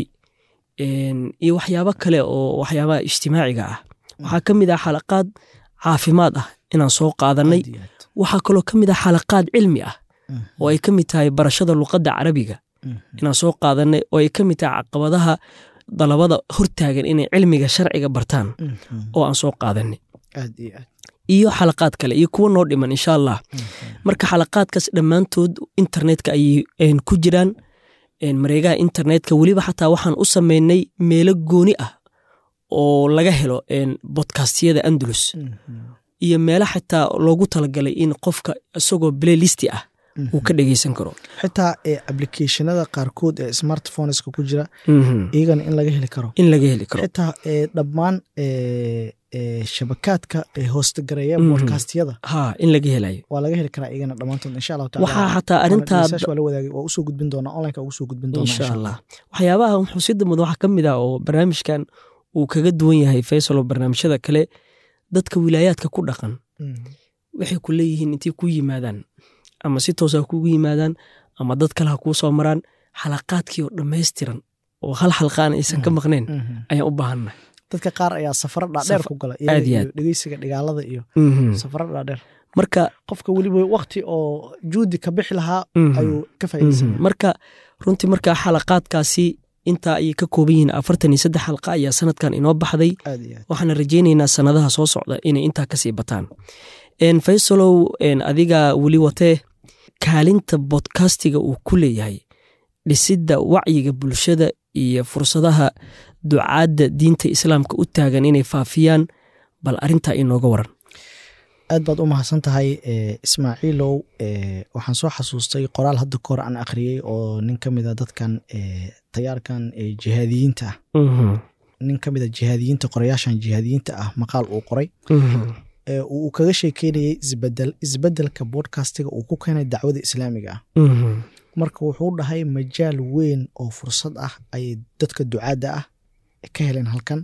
iyo waxyaabo kale oo waxyaabaha ijtimaaciga ah waxaa ka mid ah xalaqaad caafimaad ah inaan soo qaadanay waxaa kaloo ka mid ah xalaqaad cilmi ah oo ay ka mid tahay barashada luqadda carabiga inaan soo qaadanay oo ay ka mid tahay caqabadaha dalabada hortaagan inay cilmiga sharciga bartaan oo aan soo qaadanay iyo xalaqaad kale iyo kuwa noo dhiman insha allah marka xalaqaadkaas dhammaantood internetka ayay ku jiraan mareegaha internetka weliba xataa waxaan u sameynay meelo gooni ah oo laga helo bodkastiyada andalus iyo meelo xataa loogu talagalay in qofka isagoo playlisti ah uu ka dhegeysan karo xitaa applicationada qaarkood ee smartphoneska ku jira iyagana in laga heli karo in laga heli karo xitaa dhammaan shabakaadka hoostagareeya bodkastiyada ha in laga helayo waa laga heli karaa iyagana dhammaantood insha allahu taala waxaa xataa arrintaa waa la wadaagay waa usoo gudbin doonaa onlineka ugu soo gudbin doonaa insha allah waxyaabaha xusidda mudan waxaa ka mid ah oo barnaamijkan uu kaga duwan yahay faysalo barnaamijyada kale dadka wilaayaadka ku dhaqan waxay ku leeyihiin intay ku yimaadaan ama si toos ha kugu yimaadaan ama dad kale ha kuu soo maraan xalaqaadkii oo dhammaystiran oo hal xalqaan aysan ka maqnayn ayaan u baahannahay dadka qaar ayaa safaro dhaadheer ku gala dhegeysiga dhigaalada iyo safaro dhaadheer marka qofka weliba wakti oo juudi ka bixi lahaa ayuu ka faaideysanaya marka runtii marka xalaqaadkaasi intaa ayay ka kooban yihiin afartan iyo saddex xalqa ayaa sanadkan inoo baxday waxaana rajaynaynaa sanadaha soo socda inay intaa kasii bataan faysalow adiga weli watee kaalinta bodkastiga uu ku leeyahay dhisidda wacyiga bulshada iyo fursadaha ducaadda diinta islaamka u taagan inay faafiyaan bal arintaa inooga waran aad baad u mahadsan tahay ismaaciilow waxaan soo xasuustay qoraal hadda kahor aan akhriyey oo nin ka mida dadkan tayaarkan jihaadiyiinta ah nin ka mida jihaadiyiinta qorayaashan jihaadiyiinta ah maqaal uu qoray uu kaga sheekeynayay isbedel isbedelka bodcastiga uu ku keenay dacwada islaamiga ah marka wuxuu dhahay majaal weyn oo fursad ah ayay dadka ducaadda ah ka heleen halkan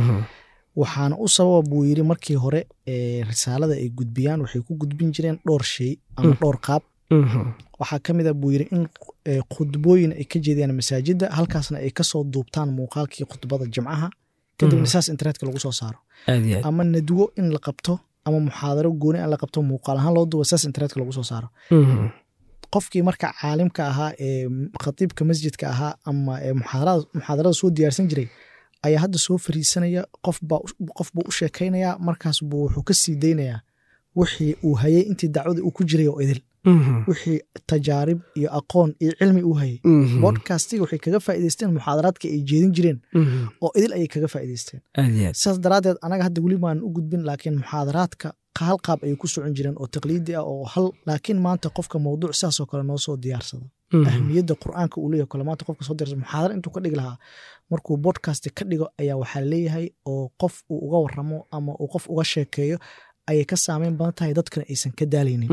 waxaana u sababa buu yiri markii hore risaalada ay gudbiyaan waxay ku gudbin jireen dhowr shay ama dhowr qaab waxaa ka mid a buu yiri in khudbooyin ay ka jeediyaan masaajidda halkaasna ay kasoo duubtaan muuqaalkii khudbada jimcaha kadibna saas internetka lagu soo saaro ama nadwo in la qabto ama muxaadaro gooni in la qabto muuqaal ahaan loo duuba saas internetka lagu soo saaro qofkii marka caalimka ahaa ee khatiibka masjidka ahaa ama muxaadarada soo diyaarsan jiray ayaa hadda soo fariisanaya qof buu u sheekaynaya markaas buu wuxuu ka sii daynayaa wixii uu hayay intii dacwada uu ku jiray oo idil wixii tajaarib iyo aqoon iyo cilmi uu hayay bodcastiga waxay kaga faa'idaysteen muxaadaraadka ay jeedin jireen oo idil ayay kaga faa'idaysteen sidaas daraaddeed anaga hadda weli baan u gudbin laakiin muxaadaraadka hal qaab ayay ku socon jireen oo taqliidi ah oo hal laakiin maanta qofka mawduuc sidaasoo kale noo soo diyaarsada ahmiyadda qur'aanka uu leeyahy kale maanta qofka soo diyaarsada muxaadara intuu ka dhigi lahaa markuu bodcast ka dhigo ayaa waxaa leeyahay oo qof uu uga waramo ama uu qof uga sheekeeyo ayay ka saameyn badan tahay dadkana aysan ka daalaynin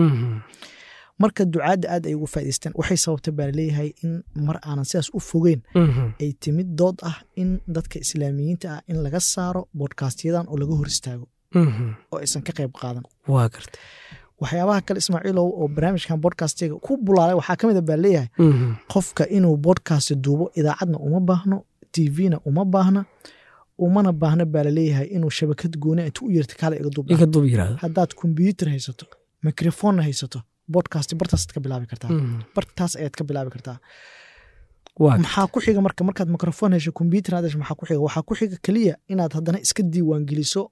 marka ducaadda aad ay ugu faa'idaysteen waxay sababtay baa laleeyahay in mar aanan sidaas u fogeyn ay timid dood ah in dadka islaamiyiinta ah in laga saaro bodkastyadan oo laga hor istaago oo aysan ka qayb qaadan waa garta waxyaabaha kale ismaaciilow oo barnaamijkan bodcastiga ku bulaalay waxaa ka mid a baa leeyahay qofka inuu bodcast duubo idaacadna uma baahno tvna uma baahna umana baahna baa laleeyahay inuu shabakad gooni intu u yeerta kaale iga duub haddaad kombyuutar haysato mikrofonna haysato bodcast bartaasaad ka bilaabi kartaa bartaas ayaad ka bilaabi kartaa maxaa ku xiga marka markaad mikrofon hesho kombyuutar aad hesho maxaa ku xiga waxaa ku xiga keliya inaad haddana iska diiwaan geliso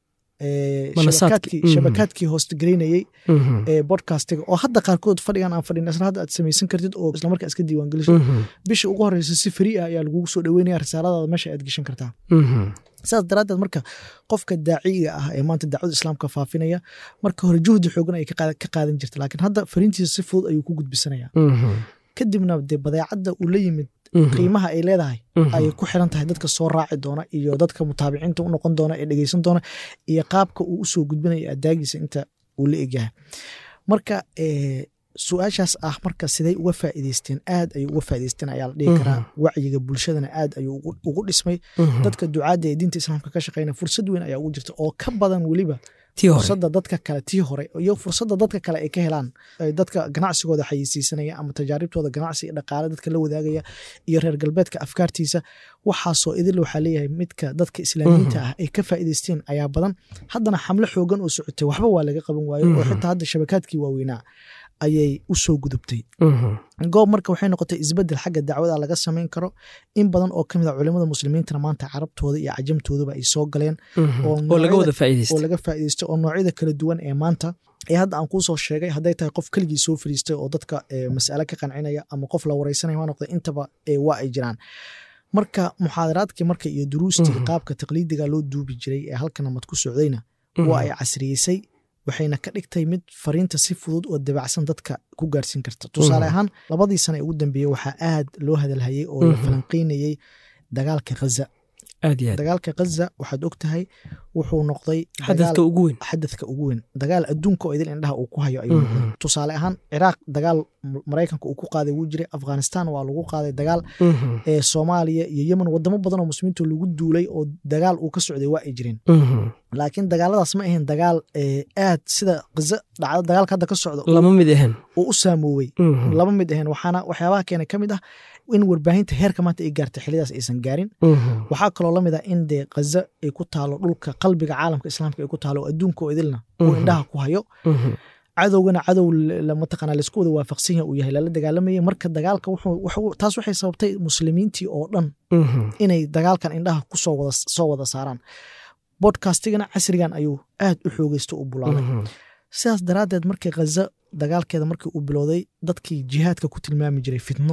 shabakaadkii hoostgaraynayey bodcastiga oo hadda qaarkood fadhigan aan fadhin isla hadda aad samaysan kartid oo islamarkaa iska diiwaan geliso bisha ugu horeysa si free ah ayaa lagugu soo dhaweynaya risaaladaada meesha aad geshan kartaa sidaas daraaddeed marka qofka daaciga ah ee maanta dacwada islaamka faafinaya marka hore juhdi xoogan ay ka qaadan jirta laakiin hadda fariintiisa si fudud ayuu ku gudbisanaya kadibna dee badeecadda uu la yimid qiimaha ay leedahay ayay ku xiran tahay dadka soo raaci doona iyo dadka mutaabiciinta u noqon doona ee dhegeysan doona iyo qaabka uu usoo gudbinayo adaagiisa inta uu la egyahay marka su-aashaas ah marka siday uga faa'iideysteen aad ayay uga faa'ideysteen ayaa la dhihi karaa wacyiga bulshadana aad ayuu ugu dhismay dadka ducaadda ee diinta islaamka ka shaqeynaya fursad weyn ayaa ugu jirta oo ka badan weliba fursadda dadka kale tii hore iyo fursadda dadka kale ay ka helaan dadka ganacsigooda xayisiisanaya ama tajaaribtooda ganacsi iyo dhaqaale dadka la wadaagaya iyo reer galbeedka afkaartiisa waxaasoo idil waxaa leeyahay midka dadka islaamiyiinta ah ay ka faa'iideysteen ayaa badan haddana xamlo xoogan oo socotay waxba waa laga qaban waayo oo xitaa hadda shabakaadkii waaweynaa ayay u soo gudubtay goob marka waxay noqotay isbedel xagga dacwada laga samayn karo in badan oo kamid a culimada muslimiintana maanta carabtooda iyo cajamtoodaba ay soo galeen oo laga faa'iideysto oo noocyada kala duwan ee maanta ee hadda aan kuu soo sheegay hadday tahay qof keligii soo fariistay oo dadka mas'ale ka qancinaya ama qof la wareysanaya waa noqday intaba waa ay jiraan marka muxaadaraadkii marka iyo duruustii qaabka taqliidiga loo duubi jiray ee halkan namad ku socdayna waa ay casriyeysay waxayna ka dhigtay mid fariinta si fudud oo dabacsan dadka ku gaarsiin karta tusaale ahaan labadii sana ee ugu dambeeyey waxaa aad loo hadalhayey oo la falanqeynayey dagaalka khaza dagaalka khaza waxaad og tahay wuxuu noqday xadadka ugu weyn xadadka ugu weyn dagaal adduunka oo idil indhaha uu ku hayo ayuu noqday tusaale ahaan ciraaq dagaal maraykanka uu ku qaaday wuu jiray afghanistan waa lagu qaaday dagaal ee soomaaliya iyo yemen wadamo badan oo muslimiinta lagu duulay oo dagaal uu ka socday waa ay jireen laakiin dagaaladaas ma ahayn dagaal aad sida khaza dhacda dagaalka hadda ka socda lama mid ahayn uu u saamoowey lama mid ahayn waxaana waxyaabaha keena ka mid ah in warbaahinta heerka maanta ay gaartay xilidaas aysan gaarin waxaa kaloo lamid ah in dee khaza ay ku taalo dhulka qalbiga caalamka islaamka ay ku taalo adduunka oo idilna uu indhaha ku hayo cadowgana cadow mataqana laisku wada waafaqsan yahay uu yahay lala dagaalamayay marka dagaalka taas waxay sababtay muslimiintii oo dhan inay dagaalkan indhaha kusoo wada soo wada saaraan bodkastigana casrigan ayuu aad u xoogeysto u bulaalay sidaas daraaddeed markii khaza dagaalkeeda markii uu bilowday dadkii jihaadka ku tilmaami jiray fitno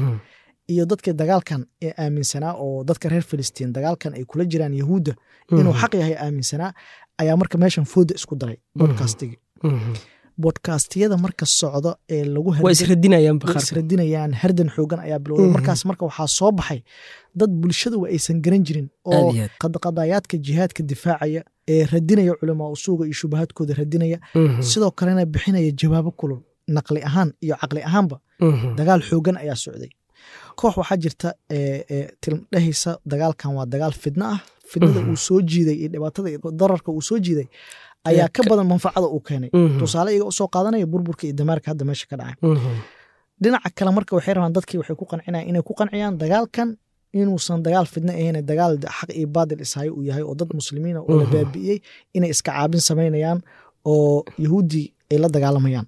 iyo dadkii dagaalkan ee aaminsanaa oo dadka reer filistiin dagaalkan ay kula jiraan yahuudda inuu xaq yahay aaminsanaa ayaa marka meeshan fooda isku daray bodkastigi bodkastiyada marka socdo ee lagu waa isradinayaan way isradinayaan hardan xoogan ayaa bilowday Mhm. markaas marka waxaa soo baxay dad bulshadu aysan garan jirin oo Aad iyo aad. qadqadayaadka jihaadka difaacaya ee radinaya culamaa usuuga iyo shubahaadkooda radinaya sidoo kalena bixinaya jawaabo kulul naqli ahaan iyo caqli ahaanba dagaal xoogan ayaa socday koox waxaa jirta ee, ee, tilmdhehaysa dagaalkan waa dagaal fidno ah fidnada Mhm. uu soo jiiday iyo dhibaatada iyo dararka uu soo jiiday ayaa ka badan manfacada uu keenay tusaale iyaga usoo qaadanaya burburka iyo damaarka hadda meesha ka dhacay dhinaca kale marka waxay rabaan dadkii waxay ku qancinayaan inay ku qanciyaan dagaalkan inuusan dagaal fidno ahayn dagaal xaq iyo baadil ishayo uu yahay oo dad muslimiina oo la Mhm. baabi'iyey inay iska caabin samaynayaan oo yahuudi ay la dagaalamayaan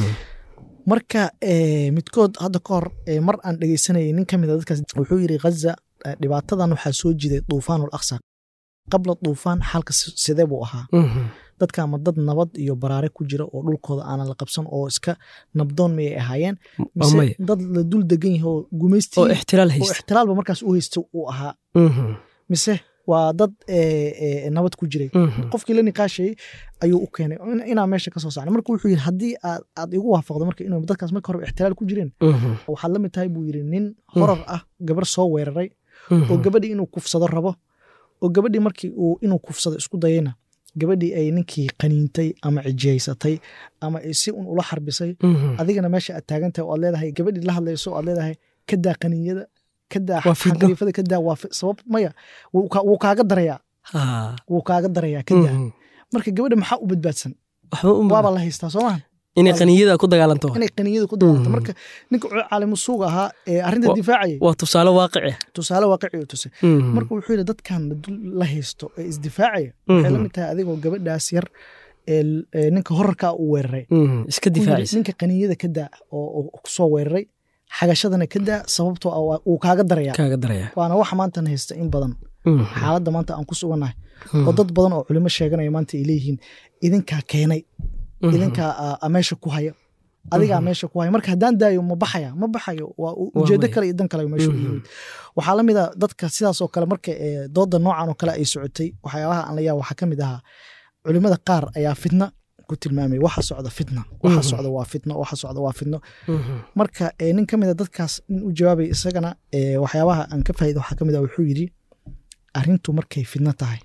marka eh, midkood hadda ka hor eh, mar aan dhegeysanayay nin ka mid a dadkaas wuxuu yidhi ghaza eh, dhibaatadan waxaa soo jiday duufaanul aqsa qabla duufaan xalka si- sidee buu ahaa dadka ama dad nabad iyo baraare ku jira oo dhulkooda aanan la qabsan oo iska nabdoon miyay ahaayeen mise maya. dad la dul degan yahay oo gumaysti oo ixtiraal oo haysta ixtiraalba markaas u haysta uu ahaa mise waa dad eh, eh, nabad ku jiray qofkii la niqaashayey ayuu u keenay in- inaa meesha ka soo saarnay marka wuxuu yidhi haddii aad aad igu waafaqdo marka inuu dadkaas marka hore ixtiraal ku jireen waxaad la mid tahay buu yidhi nin horar ah gabar soo weeraray oo gabadhii inuu kufsado rabo oo gabadhii markii uu inuu kufsado isku dayayna gabadhii ay ninkii qaniintay ama cijiyaysatay ama ay si un ula xarbisay adigana meesha aad taagan tahay oo aad leedahay gabadhii la hadlayso oo aad leedahay kadaa qaniinyada kadaa Waa fidno. xaqriifada kadaa waa fi- sabab maya wuu ka- wuu kaaga darayaa wuu kaaga darayaa kadaa marka gabadha maxaa u badbaadsan waxba waaba la haystaa soo maha inay qaniyada ku dagaalanto inay qaniinyada ku dagaalanto Mhm. marka ninka caalimu suuga ahaa ee arrinta Wa- difaacayay waa tusaale waaqici tusaale waaqici u tusay marka wuxuu yidhi dadkan la dul la haysto ee isdifaacaya waxay la mid tahay adigoo gabadhaas yar ee l- ee ninka horarkaa uu weeraray iska ku yidhi, difaacaysa ninka qaniinyada ka daa oo oo kusoo weeraray xagashadana ka daa sababtoo ah waa- wuu kaaga daraya kaaga daraya waana waxa maantan haysta in badan xaaladda maanta aan ku sugannahay oo dad badan oo culimo sheeganaya maanta ay leeyihiin idinkaa keenay idinkaa aa- aa meesha ku haya adigaa meesha ku haya marka haddaan daayo ma baxaya ma baxayo waa u- Waa ujeedo maya. kale iyo dan kale meesha u yimid waxaa la mid a dadka sidaas oo kale marka ee, dooda noocan oo kale ay socotay waxyaabaha aan la yaaba waxaa ka mid ahaa culimada qaar ayaa fitna ku tilmaamay waxa socda fitna waxa Mhm. socda waa fitno waxa socda waa fitno marka ee, nin ka mid a dadkaas nin u jawaabay isagana ee, waxyaabaha aan ka faa'iida waxaa ka mid a wuxuu yidhi arrintu markay fidno tahay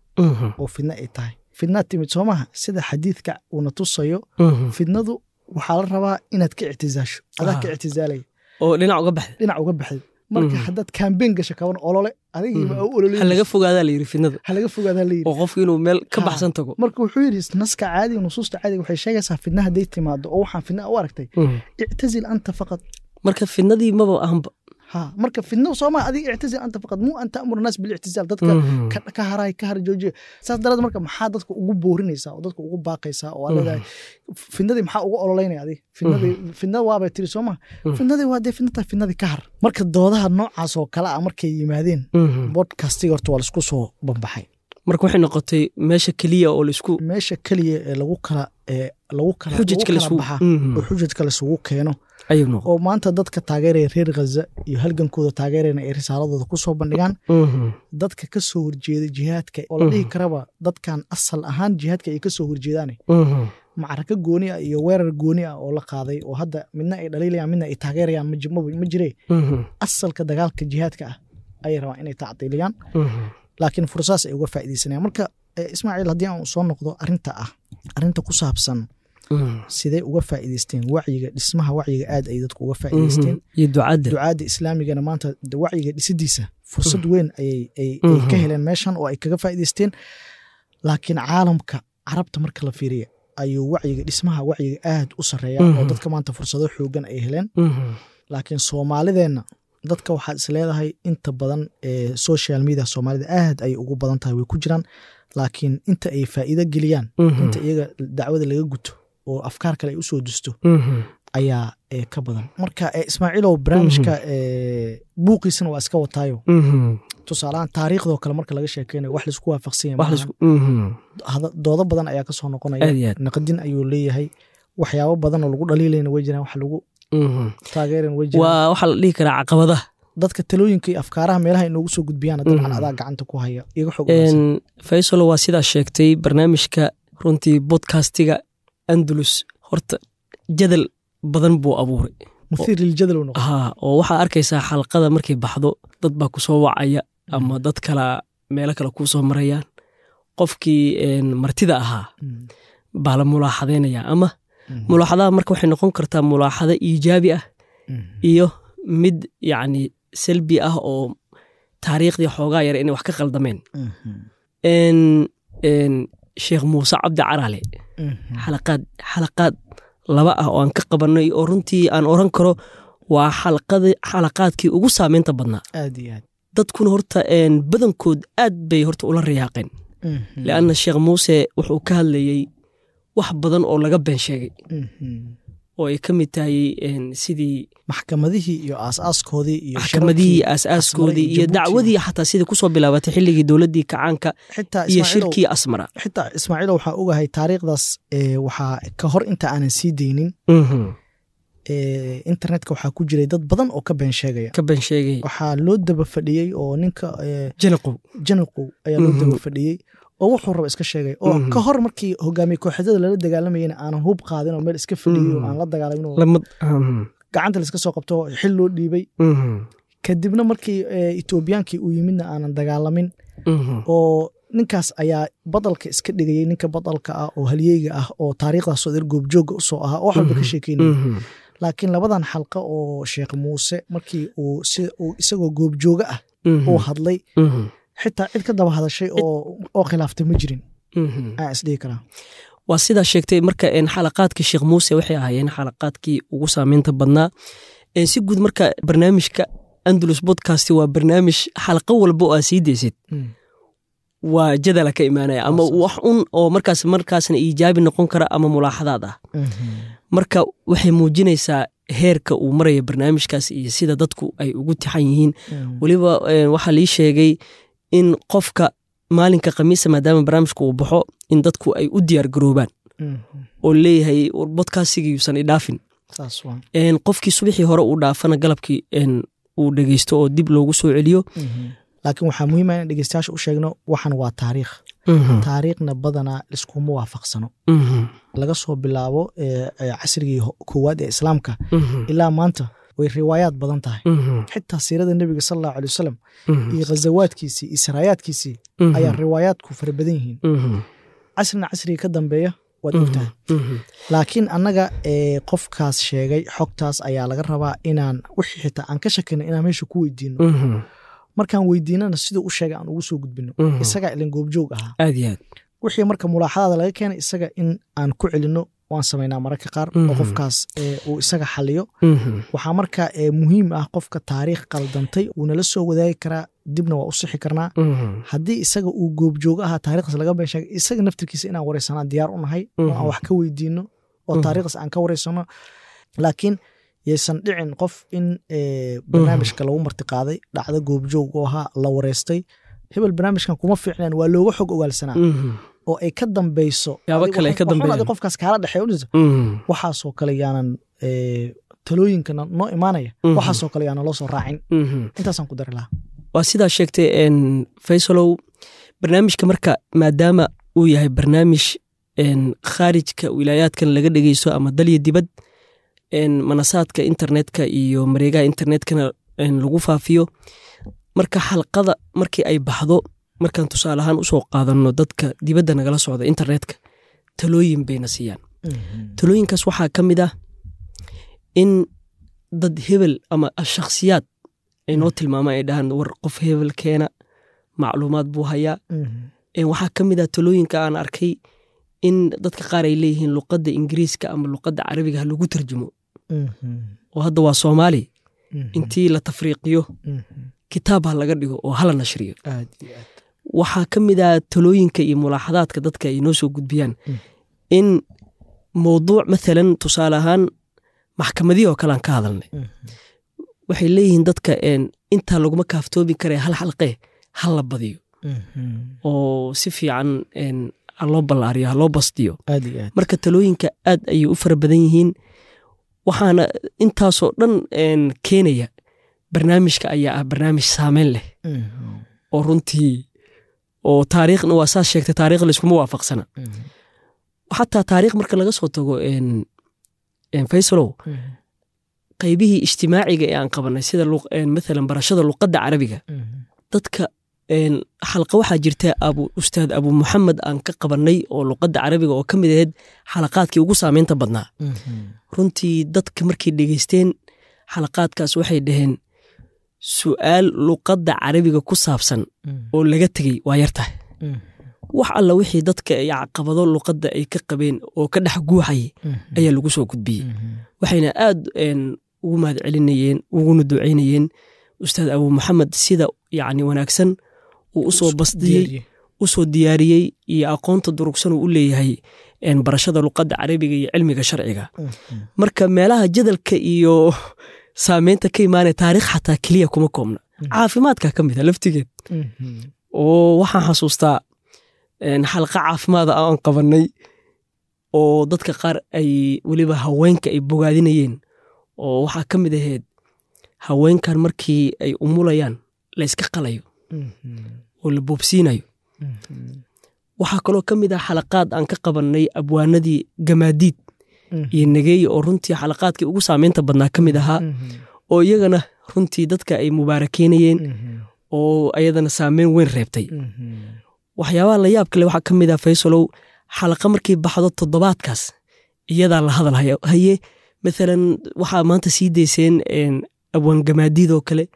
oo fidno ay tahay fidnaa timid soo maha sida xadiidka uuna tusayo fidnadu waxaa la rabaa inaad ka ictizaasho adaa ka Ah. ictizaalaya oo dhinac uga baxda dhinac uga baxday marka Mhm. haddaad kaambeen gasho kaban olole adigiiba Mhm. u olole ha laga fogaadaa la yidhi fidnada ha laga fogaadaa la yidhi oo qofku inuu meel ka Ha. baxsan tago marka wuxuu yidhi naska caadiga nusuusta caadiga waxay sheegaysaa fidna hadday timaado oo waxaan fidna u aragtay ictazil anta faqad marka fidnadii maba ahanba ha marka fidna sooma adiga ictazil anta faqad muu an ta'mur naas bilictizaal dadka ka, ka haray ka har joojiya saas daraad marka maxaa dadka ugu boorinaysaa oo dadka ugu baaqaysaa oo aad leedahay fidnadii maxaa ugu ololeynaya adiga fidnadii fidnada waabay tiri soo maha fidnadii waa dee fidna tahay fidnadii ka har marka doodaha noocaas oo kale ah markay yimaadeen bodcastiga horta waa laisku soo bambaxay marka waxay noqotay meesha keliya oo laisku meesha keliya ee lagu kala ee lagu kala lagu xujajka kala laisku baxa oo xujajka laisugu keeno ayuu noqon oo maanta dadka taageeraya reer ghaza iyo halgankooda taageerayna ay risaaladooda ku soo bandhigaan dadka ka soo horjeeda jihaadka oo la dhihi karaba dadkan asal ahaan jihaadka ay ka soo horjeedaane macraka gooni ah iyo weerar gooni ah oo la qaaday oo hadda midna ay dhaliilayaan midna ay taageerayaan ma ji- ma ma jiree asalka dagaalka jihaadka ah ayay rabaan inay tacdiiliyaan laakiin fursaas ay uga faa'iidaysanayaan marka eh, ismaaciil haddii aan soo noqdo arrinta ah arrinta ku saabsan sidee uga faa'iidaysteen wacyiga dhismaha wacyiga aad ay dadku uga faa'iidaysteen iyo ducadda ducaadda islaamigana maanta de wacyiga dhisidiisa fursad weyn ayay ay- ay ka Mhm. heleen meeshan oo ay kaga faa'iidaysteen laakiin caalamka carabta marka la fiiriya ayuu wacyiga dhismaha wacyiga aad u sarreeya oo Mhm. dadka maanta fursado xoogan ay heleen laakiin soomaalideenna dadka waxaad is leedahay inta badan ee social media soomaalida aad ay ugu badan tahay way ku jiraan laakiin inta ay faa'iido geliyaan inta iyaga dacwada laga guto oo afkaar kale ay usoo dusto ayaa ee, ka badan marka ee, ismaaciilow barnaamijka ee, buuqiisana waa iska wataayo tusaalahaan taariikhdoo kale marka laga sheekeynayo wax laisku waafaqsan yahay wax maahan. laisku Hada- doodo badan ayaa kasoo noqonaya aad iyo aad naqdin ayuu leeyahay waxyaabo badan oo lagu dhaliilayna way jiraan wax lagu taageerana way jiraan waa waxaa la dhihi karaa caqabadaha dadka talooyinka iyo afkaaraha meelaha inoogu soo gudbiyaan dabcan Mhm. adaa gacanta ku haya iga xog wanaagsan. Een, faysalo waa sidaa sheegtay barnaamijka runtii bodcastiga andalus horta jadal badan buu abuuray muhiir liljadal uu noqon haa oo waxaa arkaysaa xalqada markay baxdo dad baa ku soo wacaya ama dad kala meelo kale kuu soo marayaan qofkii een, martida ahaa Mm, baa la mulaaxadaynaya ama mm, mulaaxadaha marka waxay noqon kartaa mulaaxado iijaabi ah mm, iyo mid yacni salbi ah oo taariikhdii xoogaa yar inay wax ka qaldameen mhm, een een sheekh muuse cabdi caraale mhm. xalaqaad xalaqaad laba ah oo aan ka qabanay oo runtii aan oran karo waa xalaqadi xalaqaadkii ugu saameynta badnaa aad iyo aad dadkuna horta een badankood aad bay horta ula riyaaqeen Mhm, lianna sheekh muuse wuxuu ka hadlayey wax badan oo laga been sheegay mhm. oo ay ka mid tahay een sidii maxkamadihii iyo aasaaskoodii iyo maxkamadihii shirarkii aasaaskoodii Asmara iyo Jabuuti. dacwadii xataa sidii kusoo bilaabatay xilligii dowladdii kacaanka xitaa iyo Ismaaciilow- shirkii asmara xitaa ismaaciilo waxaa ogahay taariikhdaas ee, waxaa ka hor inta aanan sii deynin Mhm. ee, internetka waxaa ku jiray dad badan oo ka been sheegaya ka been sheegay waxaa loo daba fadhiyey oo ninka ee, janaqow janaqow ayaa loo Mhm. daba fadhiyey oo wuxuu raba iska sheegay oo Mhm. ka hor markii hogaamiye kooxyada lala dagaalamayena aanan hub qaadin oo meel iska fadhiyey oo Mhm. aan la dagaalamin oo lamad Mhm. gacanta laiska soo qabto oo xil loo dhiibay Mhm. kadibna markii ee, etoobiyaankii uu yimidna aanan dagaalamin Mhm. oo ninkaas ayaa badalka iska dhigayay ninka badalka ah oo halyeyga ah oo taariikhdaasoo der goobjooga usoo ahaa oo wax walba ka sheekeynaya Mhm. laakiin labadan xalqa oo sheekh muuse markii uu si uu isagoo goobjooga ah Mhm. uu hadlay Mhm. xitaa cid ka daba hadashay oo oo khilaaftay ma jirin Mhm. aan isdhihi karaa waa sidaa sheegtay marka een, xalaqaadkii sheekh muuse waxay ahaayeen xalaqaadkii ugu saameynta badnaa Een, si guud marka barnaamijka andalus podcast waa barnaamij xalaqo walba oo aa sii deysid Mm. waa jadala ka imaanaya ama Saas, saas. wax un oo markaas markaasna iijaabi noqon kara ama mulaaxadaad ah Mhm. marka waxay muujinaysaa heerka uu maraya barnaamijkaas iyo sida dadku ay ugu tixan yihiin Mm. weliba een, waxaa lii sheegay in qofka maalinka khamiisa maadaama barnaamijka uu baxo in dadku ay u diyaar garoobaan Mhm. oo leeyahay bodkaasigii yuusan idhaafin saas waa Een, qofkii subaxii hore uu dhaafana galabkii een, uu dhegeysto oo dib loogu soo celiyo Mhm. laakiin waxaa muhiim ah in dhegeystayaasha u sheegno waxan waa taariikh taariikhna badanaa liskuma waafaqsano Mhm. laga soo bilaabo ee, ee, casrigii ho- koowaad ee islaamka Mhm. ilaa maanta way riwaayaad badan tahay Mhm. xitaa siirada nebiga sal allahu alay wasalam Mhm. iyo ghazawaadkiisii iyo saraayaadkiisii Mhm. ayaa riwaayaadku fara badan yihiin Mhm. casrina casriga ka dambeeya waad ogtahay Mhm. laakiin annaga ee, qofkaas sheegay xogtaas ayaa laga rabaa inaan wixii xitaa aan ka shakino inaan meesha ku weydiino Mhm. markaan weydiinana siduu u sheegay aan ugu soo gudbino Mhm. isagaa ilin goobjoog ahaa aad iyo aad wixii marka mulaaxadaada laga keenay isaga in aan ku celino waan samaynaa mararka qaar oo Mhm. qofkaas ee, uu isaga xaliyo Mhm. waxaa marka ee, muhiim ah qofka taariikh qaldantay wuu nala soo wadaagi karaa dibna waa u sixi karnaa Mhm. haddii isaga uu goobjoogo ahaa taarikhdaas laga been sheegay isaga naftirkiisa inaan wareysanaa diyaar u nahay oo aan Mhm. wax ka weydiino oo Mhm. taarikhdaas aan ka wareysano laakiin yaysan dhicin qof in ee, barnaamijka lagu martiqaaday dhacdo goobjoog oo ahaa la wareystay hebel barnaamijkan kuma fiicnaan waa looga xog ogaalsanaa Mhm. oo ay ka dambeyso Yaabo adigu kale ay ka waxun- waxun dambeeyaan. adiga qofkaas kaala dhexeeya u jirto, Mhm. waxaasoo kale yaanan ee, talooyinka no- noo imaanaya Mhm. waxaasoo kale yaanan loo soo raacin Mhm. intaasaan ku dari lahaa waa sidaa sheegtay een, faysalow barnaamijka marka maadaama uu yahay barnaamij een, khaarijka wilaayaadkan laga dhegeysto ama dalya dibad een, manasaadka internetka iyo mareegaha internetkana een, lagu faafiyo marka xalqada markii ay baxdo markaan tusaale ahaan usoo qaadano dadka dibadda nagala socda internetka talooyin bayna siiyaan talooyinkaas waxaa ka mid ah in dad hebel ama shakhsiyaad ay noo tilmaamaan ay dhahaan war qof hebel keena macluumaad buu hayaa Mhm. Ee, waxaa ka mid ah talooyinka aan arkay in dadka qaar ay leeyihiin luqadda ingiriiska ama luqadda carabiga ha lagu tarjumo Mhm. oo hadda waa soomaali Mhm. intii la tafriiqiyo Mhm. kitaab ha laga dhigo oo hala nashriyo aad iyo aad waxaa ka mid ah talooyinka iyo mulaaxadaadka dadka ay noo soo gudbiyaan Mm. in mowduuc maalan tusaale ahaan maxkamadihii oo kale aan ka hadalnay Mhm. waxay leeyihiin dadka een, intaa laguma kaaftoobi karee hal xalqee ha la badiyo Mhm. oo si fiican een, ha loo ballaariyo ha loo bastiyo aad iyo aad marka talooyinka aad ayay u fara badan yihiin waxaana intaasoo dhan een, keenaya barnaamijka ayaa ah barnaamij saameyn leh oo runtii oo taariikhna waa saas sheegtay taarikh layskuma waafaqsana xataa taariikh marka laga soo tago faysalow qaybihii ijtimaaciga ee aan qabanay sida maalan barashada luqadda carabiga dadka xalqa waxaa jirta abu ustaad abu muxamed aan ka qabanay oo luqadda carabiga oo ka mid ahayd xalaqaadkii ugu saameynta badnaa runtii dadka markay dhegeysteen xalaqaadkaas waxay dhaheen su'aal luqadda carabiga ku saabsan oo laga tegey waa yartahay wax alla wixii dadka ay caqabado luqadda ay ka qabeen oo ka dhex guuxayay ayaa lagu soo gudbiyey waxayna aad ugu mahad celinayeen uguna ducaynayeen ustaad abu maxamed sida yacni wanaagsan uu usoo basdiyey usoo diyaariyey iyo aqoonta durugsan uu u leeyahay barashada luqadda carabiga iyo cilmiga sharciga marka meelaha jadalka iyo saameynta ka imaanaya taarikh xataa keliya kuma koobna caafimaadka ka mid a laftigeed oo waxaan xasuustaa xalqa caafimaada aan qabanay oo dadka qaar ay weliba haweenka ay bogaadinayeen oo waxaa ka mid ahayd haweenkan markii ay umulayaan la yska qalayo oo la boobsiinayo waxaa kaloo ka mid ah xalaqaad aan ka qabanay abwaanadii gamaadiid iyo nageeye oo runtii xalaqaadkii ugu saameynta badnaa ka mid ahaa oo iyagana runtii dadka ay mubaarakeynayeen oo ayadana saameyn weyn reebtay waxyaabaha la yaab kale waxaa ka mid ah faysalow xalaqa markay baxdo toddobaadkaas iyadaa la hadal haye maalan waxaa maanta sii dayseen abwaan gamaadiid oo kale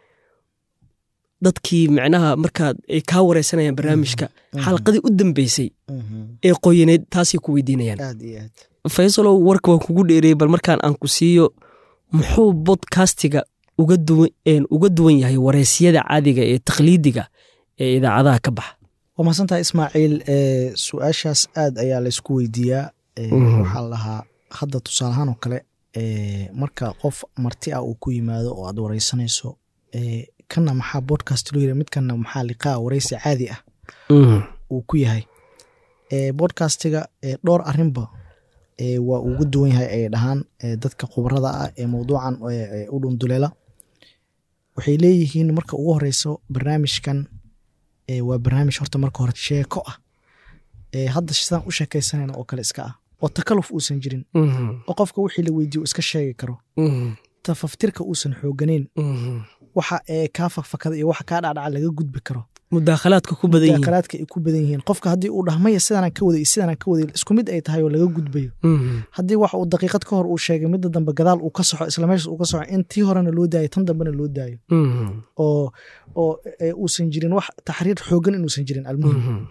dadkii micnaha markaad ay kaa wareysanayaan barnaamijka xalaqadii u dambeysay ee qoyaneed taasay ku weydiinayaan faysalow warka waan kugu dheereeyey bal markaan aan ku siiyo muxuu bodkastiga uga duwan yahay wareysyada caadiga ee takhliidiga ee idaacadaha ka baxa waa mahadsantaha ismaaciil su-aashaas aad ayaa laysku weydiiyaa waxaa lahaa hadda tusaalahaan oo kale marka qof marti ah uu ku yimaado oo aad wareysanayso kanna maxaa bodcast loo yira midkanna maxaa liqaa wareysi caadi ah uu ku yahay bodcastiga dhowr arinba waa uga duwan yahay ay dhahaan dadka khubarada ah ee mowduucan u dhunduleela waxay leeyihiin marka ugu horeyso barnaamijkan waa barnaamij horta marka hore sheeko ah hadda sidaan u sheekaysanayna oo kale iska ah oo takaluf uusan jirin oo qofka wixii la weydiiyo iska sheegi karo tafaftirka uusan xooganeyn waxa ee kaa fakfakada iyo waxa kaa dhacdhaca laga gudbi karo mudaakhalaadka ku badan yihiin mudaakhalaadka ay ku badan yihiin qofka haddii uu dhahmaya sidaanaan ka waday iyo sidaanaan ka waday isku mid ay tahay oo laga gudbayo haddii wax uu daqiiqad ka hor uu sheegay midda dambe gadaal uu ka soxo isla meeshas uu ka soxo in tii horena loo daayo tan dambena loo daayo oo oo uusan jirin wax taxriir xoogan inuusan jirin almuhim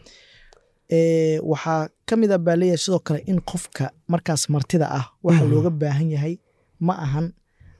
waxaa ka mid a baa leeyahay sidoo kale in qofka markaas martida ah waxa looga baahan yahay ma ahan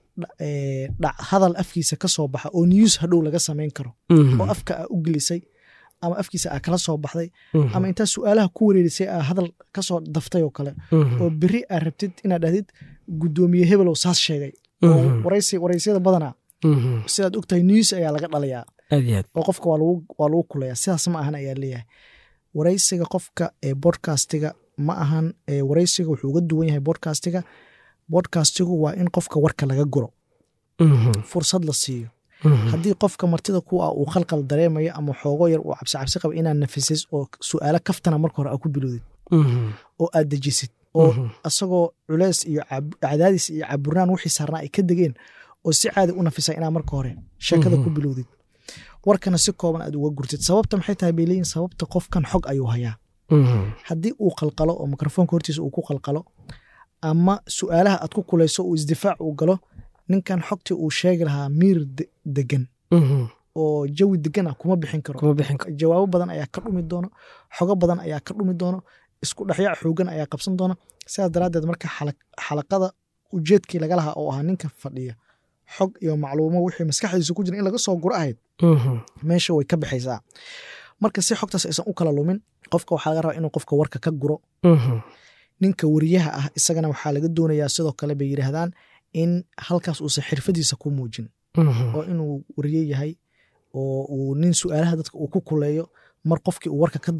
hadal afkiisa ka soo baxa oo news hadhow laga samayn karo oo afka aa u gelisay ama afkiisa aa kala soo baxday ama intaa su-aalaha ku wareerisay aa hadal kasoo daftay oo kale oo beri aa rabtid inaad dhahdid guddoomiye hebelow saas sheegay oo wareysyada badanaa sidaad ogtahay news ayaa laga dhalayaa oo qofka waa lagu kulaya sidaas ma ahan ayaa leeyahay wareysiga qofka ee bodcastiga ma ahan wareysiga wuxuu uga duwan yahay bodcastiga bodcastigu waa in qofka warka laga guro fursad la siiyo haddii qofka martida ku ah uu khalqal dareemayo ama xoogo yar uu cabsi cabsi qaba inaad nafisis oo su-aalo kaftana marka hore aa ku bilowdid oo aad dejisid oo asagoo culeys iyo cadaadis iyo caburnaan wixii saarnaa ay ka degeen oo si caadi u nafisa inaa marka hore sheekada ku bilowdid warkana si kooban aad uga gurtid sababta maxay tahay bay leeyihin sababta qofkan xog ayuu hayaa haddii uu qalqalo oo mikrofoonka hortiisa uu ku qalqalo ama su-aalaha aad ku kulayso uu isdifaac uu galo ninkan xogtii uu sheegi lahaa miir degan oo jawi degan ah kuma bixin karo jawaabo badan ayaa ka dhumi doono xogo badan ayaa ka dhumi doono isku dhexyaac xoogan ayaa qabsan doona sidaas daraaddeed marka xalaqada ujeedkii laga lahaa oo ahaa ninka fadhiya xog iyo macluumo wixii maskaxdiisa ku jira in laga soo guro ahayd meesha way ka baxaysaa marka si xogtaas aysan u kala lumin qofka waxaa laga rabaa inuu qofka warka ka guro ninka wariyaha ah isagana waxaa laga doonayaa sidoo kale bay yidhaahdaan in halkaas uusan xirfadiisa ku muujin oo inuu wariye yahay oo uu nin su-aalaha dadka uu ku kuleeyo mar qofkii uu warka ka dafo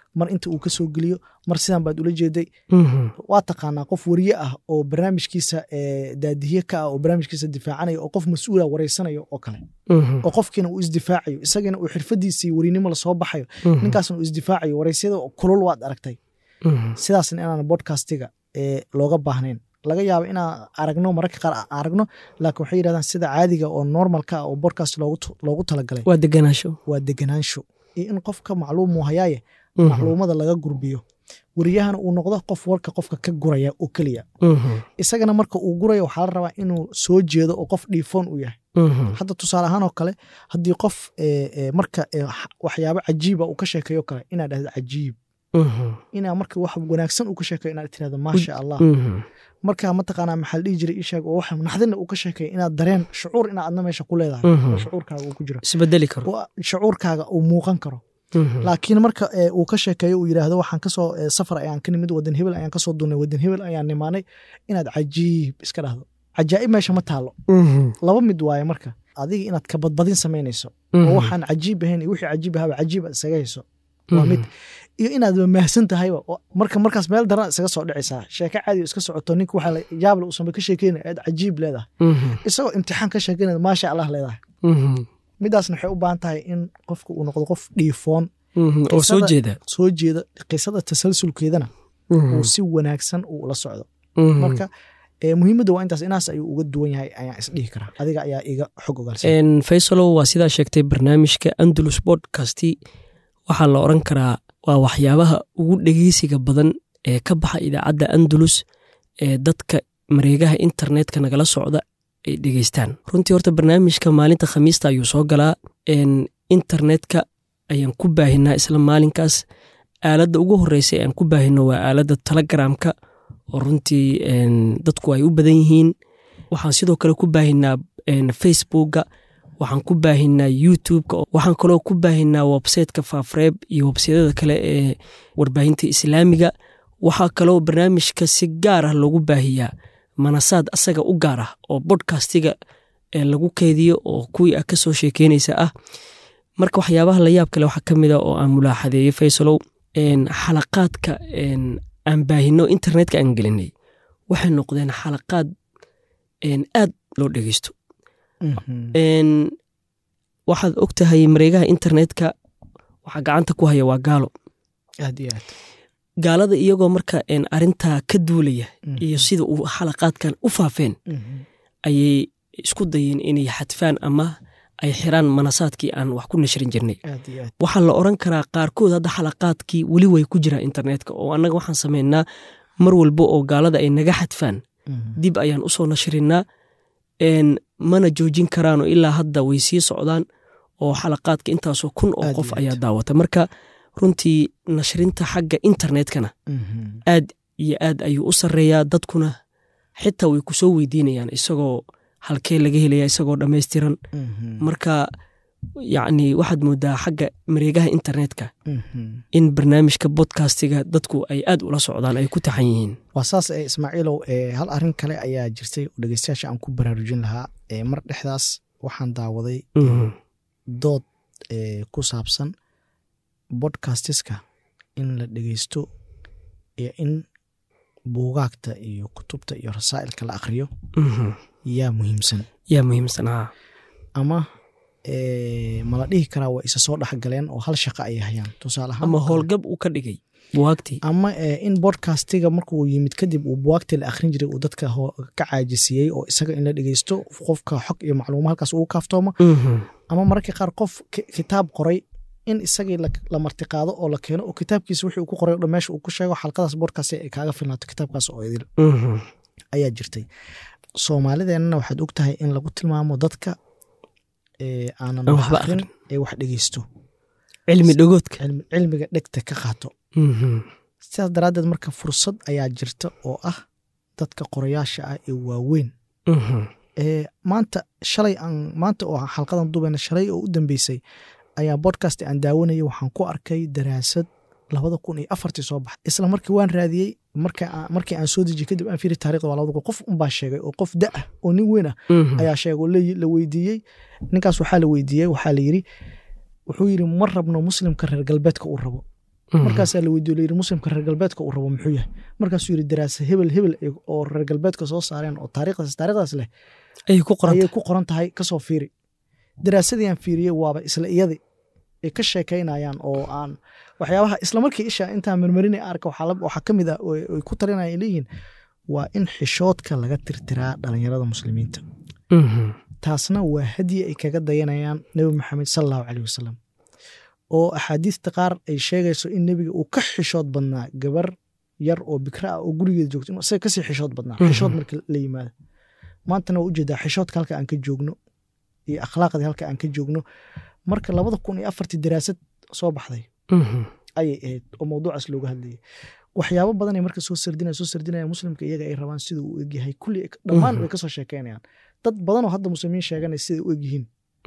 mar inta uu ka soo geliyo mar sidan baad ula jeeday Mhm. waa taqaanaa qof wariye ah oo barnaamijkiisa eh, daadiye ka ah oo barnaamijkiisa difaacanaya oo qof mas-uula wareysanayo oo kale Mhm. oo qofkiina uu isdifaacayo isagana uu xirfadiisii warinimo lasoo baxayo Mhm. ninkaasna uu isdifaacayo wareysyada oo kulul waad aragtay Mhm. sidaasna inaan bodcastiga eh, looga baahnayn laga yaabo inaan aragno mararka qaar aan aragno laakiin waxay yidhahdaan sida caadiga oo normalka ah oo podcast loogu t- loogu talagalay waa deganaansho waa deganaansho iyo in qofka macluumuu hayaaye Mhm. macluumada laga gurbiyo wariyahana uu noqdo qof warka qofka ka guraya oo keliya Mhm. isagana marka uu gurayo waxaa la rabaa inuu soo jeedo oo qof dhiifoon u yahay Mhm. hadda tusaale ahaan oo kale haddii qof eh, eh, marka eh, x- waxyaabo cajiiba uu ka sheekeeyo kale inaad dhahdo cajiib Mhm. inaa marka wax wanaagsan uu ka sheekeeyo inaad tirahdo maasha allah Mhm. marka mataqaanaa maxaa la dhihi jiray ishaag oo wax naxdina uu ka sheekeeyo inaad dareen shucuur inaad adna meesha ku leedahay Mhm. oo shucuurkaaga uu ku jiro isbedeli karo oo shucuurkaaga uu muuqan karo Mhm. laakiin marka eh, uu ka sheekeeyo uu yidhaahdo waxaan kasoo eh, safar ayaan ka nimid wadan hebel ayaan kasoo dunnay wadan hebel ayaan nimaanay inaad cajiib iska dhahdo cajaa'ib meesha ma taalo Mhm. laba mid waaye marka adiga inaad ka badbadin samaynayso Mhm. oo waxaan cajiib ahayn iyo wixii cajiib ahaba cajiib aad isaga hayso waa Mhm. mid iyo inaad mahsan tahayba oo marka markaas meel daran isaga soo dhicaysaa sheeko caadi oo iska socoto ninka waxaa la- yaable uusanba ka sheekeynaya aad cajiib leedahay Mhm. isagoo imtixaan ka sheekeynaya maasha allah leedahay Mhm. midaasna waxay u baahan tahay in qofka uu noqdo qof dhiifoon Mhm. oo soo Qisada- jeeda soo jeeda qisada tasalsulkeedana Mhm. uu si wanaagsan uu la socdo Mhm. marka eh, muhiimadda waa intaas inaas ayuu uga duwan yahay ayaan isdhihi karaa adiga ayaa iga xog ogaalsan En, faysalow waa sidaa sheegtay barnaamijka andalus bodcasti waxaa la oran karaa waa waxyaabaha ugu dhegeysiga badan ee ka baxa idaacadda andalus ee dadka mareegaha internetka nagala socda ay dhegeystaan runtii horta barnaamijka maalinta khamiista ayuu soo galaa En, internetka ayaan ku baahinaa isla maalinkaas aaladda ugu horeysa ee aan ku baahino waa aaladda telegramka oo runtii en, dadku ay u badan yihiin waxaan sidoo kale ku baahinaa en, facebooka waxaan ku baahinaa youtubeka waxaan kaloo ku baahinaa websiteka faafreeb iyo websaydyada kale ee warbaahinta islaamiga waxaa kaloo barnaamijka si gaar ah loogu baahiyaa manasaad asaga u gaar ah oo bodcastiga ee lagu keediyo oo kuwii ah kasoo sheekeynaysa ah marka waxyaabaha la yaab kale waxaa ka mid a oo aan mulaaxadeeyey faysalow en, xalaqaadka en, aan baahino internetka aan gelinay waxay noqdeen xalaqaad en, aad loo dhegeysto Mhm. En, waxaad og tahay mareegaha internetka waxaa gacanta ku haya waa gaalo aad iyo aad gaalada iyagoo marka en, arintaa ka duulaya Mhm. iyo sida uu xalaqaadkan u faafeen Mhm. ayay isku dayeen inay xadfaan ama ay xiraan manasaadkii aan wax ku nashrin jirnay aad iyo aad waxaa la oran karaa qaarkood hadda xalaqaadkii weli way ku jiraan internetka oo annaga waxaan sameynaa mar walba oo gaalada ay naga xadfaan Mhm. dib ayaan usoo nashrinaa en, mana joojin karaanoo ilaa hadda way sii socdaan oo xalaqaadka intaasoo kun oo Aad qof iyo aad. ayaa daawata marka runtii nashrinta xagga internetkana Mhm. aad iyo aad ayuu u sarreeyaa dadkuna xitaa way kusoo weydiinayaan isagoo halkee laga helaya isagoo dhammaystiran Mhm. marka yacni waxaad moodaa xagga mareegaha internetka Mhm. in barnaamijka bodcastiga dadku ay aad ula socdaan ay ku taxan yihiin waa saas ee ismaaciilow ee hal arrin kale ayaa jirtay oo dhegeystayaasha aan ku baraarujin lahaa ee mar dhexdaas waxaan daawaday Mhm. dood ee ku saabsan bodcastiska in la dhegeysto iyo in buugaagta iyo kutubta iyo rasaa'ilka la akhriyo Mhm. yaa muhiimsan yaa muhiimsan haa ama ee, ma la dhihi karaa waa isa soo dhexgaleen oo hal shaqo ay hayaan tusaale ahaan ama oo kale. howlgab uu ka dhigay buwaagtii ama ee, in bodcastiga markuu yimid kadib uu buwaagtii la akhrin jiray uu dadka ho- ka caajisiyey oo isaga in la dhegeysto qofka xog iyo macluuma halkaas ugu kaaftoomo Mhm. ama mararka qaar qof ki- kitaab qoray in isagii la, la martiqaado oo la keeno oo kitaabkiisa wixii uu ku qoray o dhan meesha uu ku sheego xalqadaas bodcast ay kaaga filnaato kitaabkaas oo idil Mhm. ayaa jirtay soomaalideennana waxaad og tahay in lagu tilmaamo dadka ee, aanan Aan wax waxba akhrin akhrin. ee wax dhegeysto cilmi dhagoodka cilmi- cilmiga dhegta ka qaato Mhm. sidaas daraaddeed marka fursad ayaa jirta oo ah dadka qorayaasha ah ee waaweyn Mhm. ee maanta shalay aan maanta oo xalqadan dubayna shalay oo u dambeysay ayaa bodcast aan daawanayay waxaan ku arkay daraasad labada kun iyo afartii soo baxay isla markii waan raadiyey marka aan- markii aan soo dejiyey kadib aan fiiri taarikhda waa labada kun qof unbaa sheegay oo qof da ah oo nin weyn ah Mhm. ayaa sheegay oo la- la weydiiyey ninkaas waxaa la weydiiyey waxaa la yiri wuxuu yiri ma rabno muslimka reer galbeedka uu rabo markaasaa la weydiyo layidhi muslimka reer galbeedka uu rabo muxuu yahay markaasuu yidhi daraasa hebel hebel oo reer galbeedka soo saareen oo taariikhdaas taarikhdaas leh ayay ku qoran ayay ku qoran tahay kasoo fiiri daraasadii aan fiiriyey waaba isla iyadii ay ka sheekaynayaan oo aan waxyaabaha isla markii isha intaan marmarinay arka waxaa ka mid ah ay ku talinaya ay leeyihiin waa in xishoodka laga tirtiraa dhalinyarada muslimiinta taasna waa hadiyi ay kaga dayanayaan nebi maxamed sal allahu caleyh wasalam oo axaadiista qaar ay sheegayso in nebiga uu ka xishood badnaa gabar yar oo bikra ah oo gurigeeda joogto inuu isaga kasii xishood badnaa xishood marka la yimaado maantana waa ujeedaa xishoodka halka aan ka joogno iyo akhlaaqdii halka aan ka joogno marka labada kun iyo afartii daraasad soo baxday ayay ahayd oo mawduucaas looga hadlayay waxyaabo badanay marka soo sardinaya soo sardinaya muslimka iyaga ay rabaan sida uu egyahay kulli dhammaan way kasoo sheekeynayaan dad badanoo hadda muslimiin sheeganay siday u egyihiin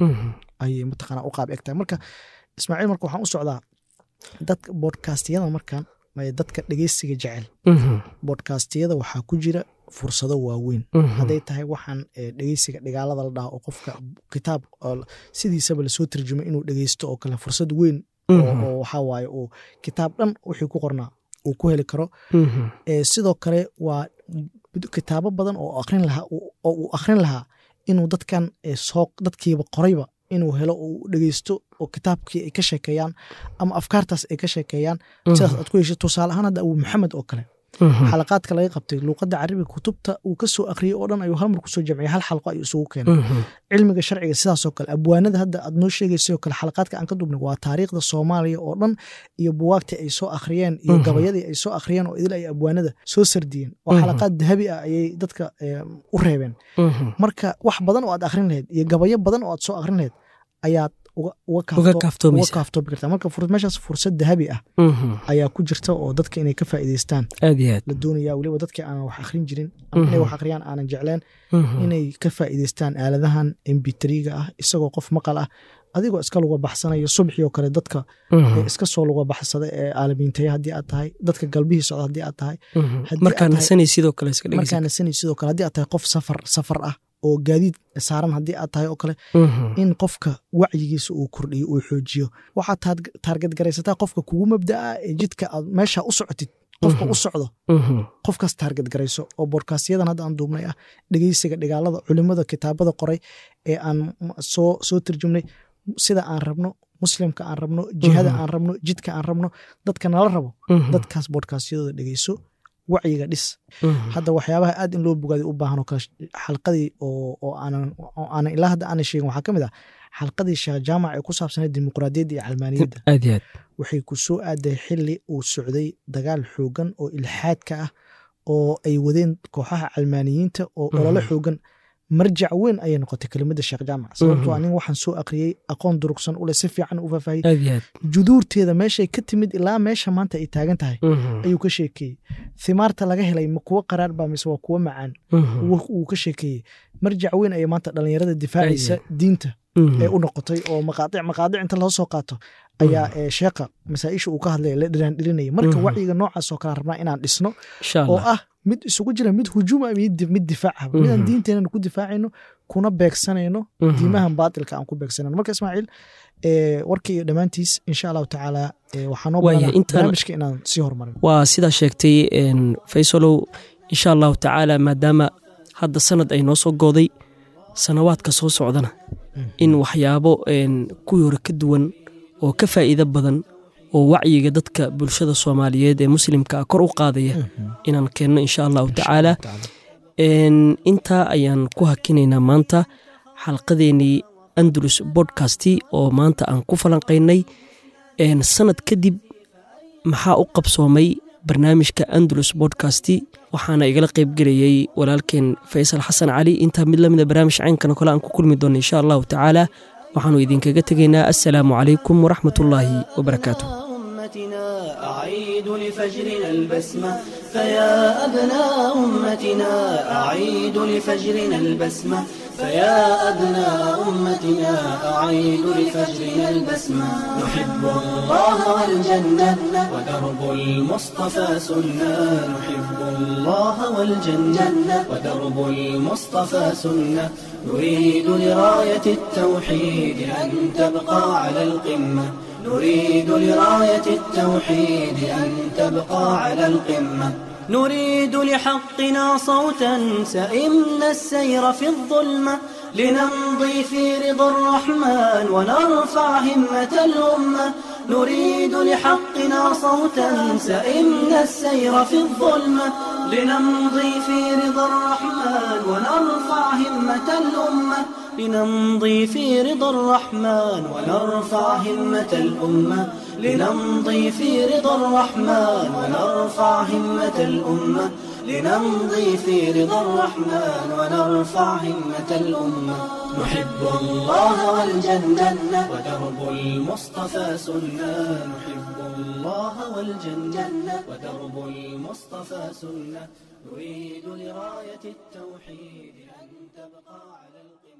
ayay mataqaana u qaab egtahay marka ismaaciil marka waxaan u socdaa dadka bodkastiyada markan dadka dhegeysiga jecel bodkastiyada waxaa ku jira fursado waaweyn hadday tahay waxaan dhegeysiga dhigaalada la dhaha oo qofka kitaab sidiisaba lasoo tarjumay inuu dhegeysto oo kale fursad weyn oo waxaa waaye uu kitaab dhan wixii ku qornaa uu ku heli karo sidoo kale waa kitaabo badan oo akrin lahaa oo uu akrin lahaa inuu dadkan soo dadkiiba qorayba inuu helo oo u dhegeysto oo kitaabkii ay ka sheekeeyaan ama afkaartaas ay ka sheekeeyaan sidaas aad ku hesho tusaale ahaan hadda abu maxamed oo kale xalaqaadka laga qabtay luuqadda carabiga kutubta uu ka soo akhriyey oo dhan ayuu hal mar kusoo jamciyay hal xalqo ayuu isugu keenay cilmiga sharciga sidaasoo kale abwaanada hadda aad noo sheegaysay oo kale xalaqaadka aan ka dubnay waa taariikhda soomaaliya oo dhan iyo buwaagtii ay soo akhriyeen iyo gabayadii ay soo akhriyeen oo idil ay abwaanada soo sardiyeen oo xalaqaad dahabi ah ayay dadka u reebeen marka wax badan oo aad akhrin lahayd iyo gabayo badan oo aad soo akhrin lahayd ayaad uga kaaftoomi kartaa marka meeshaas fursad dahabi ah ayaa ku jirta oo dadka inay ka faa'iidaystaan la doonaya weliba dadkii aanan wax akhrin jirin ama inay wax akhriyaan aanan jecleen inay ka faa'iidaystaan aaladahan embitriga ah isagoo qof maqal ah adigoo iska luga baxsanaya subxii oo kale dadka iska soo luga baxsada ee aalamiintaya haddii aad tahay dadka galbihii socda haddii aad tahay markaa nasanay sidoo kale markaa nasanay sidoo kale haddii aad tahay qof safar safar ah oo gaadiid saaran haddii aad tahay oo kale in qofka wacyigiisa uu kordhiyo uu xoojiyo waxaad taargad garaysataa qofka kugu mabda'a ee jidka aad meesha u socotid qofka u socdo qofkaas taargad garayso oo boodkastyadan hadda aan duubnay ah dhegeysiga dhigaalada culimada kitaabada qoray ee aan soo soo tarjumnay sida aan rabno muslimka aan rabno jihada aan rabno jidka aan rabno dadka nala rabo dadkaas boodkastyadooda dhegeyso wacyiga dhis hadda waxyaabaha aad in loo bogaaday u baahan oo kale xalqadii oo aanan ilaa hadda aanan sheegin waxaa ka mid ah xalqadii sheekh jaamac ee ku saabsaneed dimuqraadiyadda iyo calmaaniyadda waxay ku soo aaday xili uu socday dagaal xoogan oo ilxaadka ah oo ay wadeen kooxaha calmaaniyiinta oo ololo xoogan marjac weyn ayay noqotay kelimada sheekh jaamac sababtoo nin waxaan soo akhriyey aqoon durugsan ule si fiican u faahfaahiyey juduurteeda meeshay ka timid ilaa meesha maanta ay taagan tahay ayuu ka sheekeeyey thimaarta laga helay ma kuwo qaraar baa mise waa kuwo macaan wuu ka sheekeeyey marjac weyn ayay maanta dhalinyarada difaacaysa diinta ee u noqotay oo maqaadic maqaadic inta loo soo qaato ayaa sheekha masaaisha uu ka hadlaya la dhiraandhirinaya marka wacyiga noocaas oo kale rabnaa inaan dhisno oo ah mid isugu jira mid hujuuma mid difaaca midaan diinteenana ku difaacayno kuna beegsanayno diimahan baatilka aan ku beegsanayno marka ismaaciil warka iyo dhammaantiis insha allahu tacaala waxaa noo barnaamijka inaan sii horumarin waa sidaa sheegtay faysalow insha allahu tacaala maadaama hadda sanad ay noo soo gooday sanawaadka soo socdana in waxyaabo kuwii hore ka duwan oo ka faa'iido badan oo wacyiga dadka bulshada soomaaliyeed ee muslimkaa kor u qaadaya inaan keenno insha allahu tacaala intaa ayaan ku hakinaynaa maanta xalqadeenii andalus bodkasti oo maanta aan ku falanqaynay sanad kadib maxaa u qabsoomay barnaamijka andalus bodkasti waxaana igala qaybgelayey walaalkeen faysal xasan cali intaa mid lamida barnaamij caynkana kole aan ku kulmi doona insha allahu tacaala waxaanu idinkaga tegaynaa assalaamu calaykum waraxmat ullaahi wabarakaatu أعيد لفجرنا البسمة فيا أبناء أمتنا أعيد لفجرنا البسمة فيا أبناء أمتنا أعيد لفجرنا البسمة نحب الله والجنة ودرب المصطفى سنة نحب الله والجنة ودرب المصطفى سنة نريد لراية التوحيد أن تبقى على القمة نريد لراية التوحيد أن تبقى على القمة نريد لحقنا صوتا سئمنا السير في الظلمة لنمضي في رضا الرحمن ونرفع همة الأمة نريد لحقنا صوتا سئمنا السير في الظلمة لنمضي في رضا الرحمن ونرفع همة الأمة لنمضي في رضا الرحمن ونرفع همة الأمة لنمضي في رضا الرحمن ونرفع همة الأمة لنمضي في رضا الرحمن ونرفع همة الأمة نحب الله والجنة ودرب المصطفى سنة نحب الله والجنة ودرب المصطفى سنة نريد لراية التوحيد أن تبقى على القمة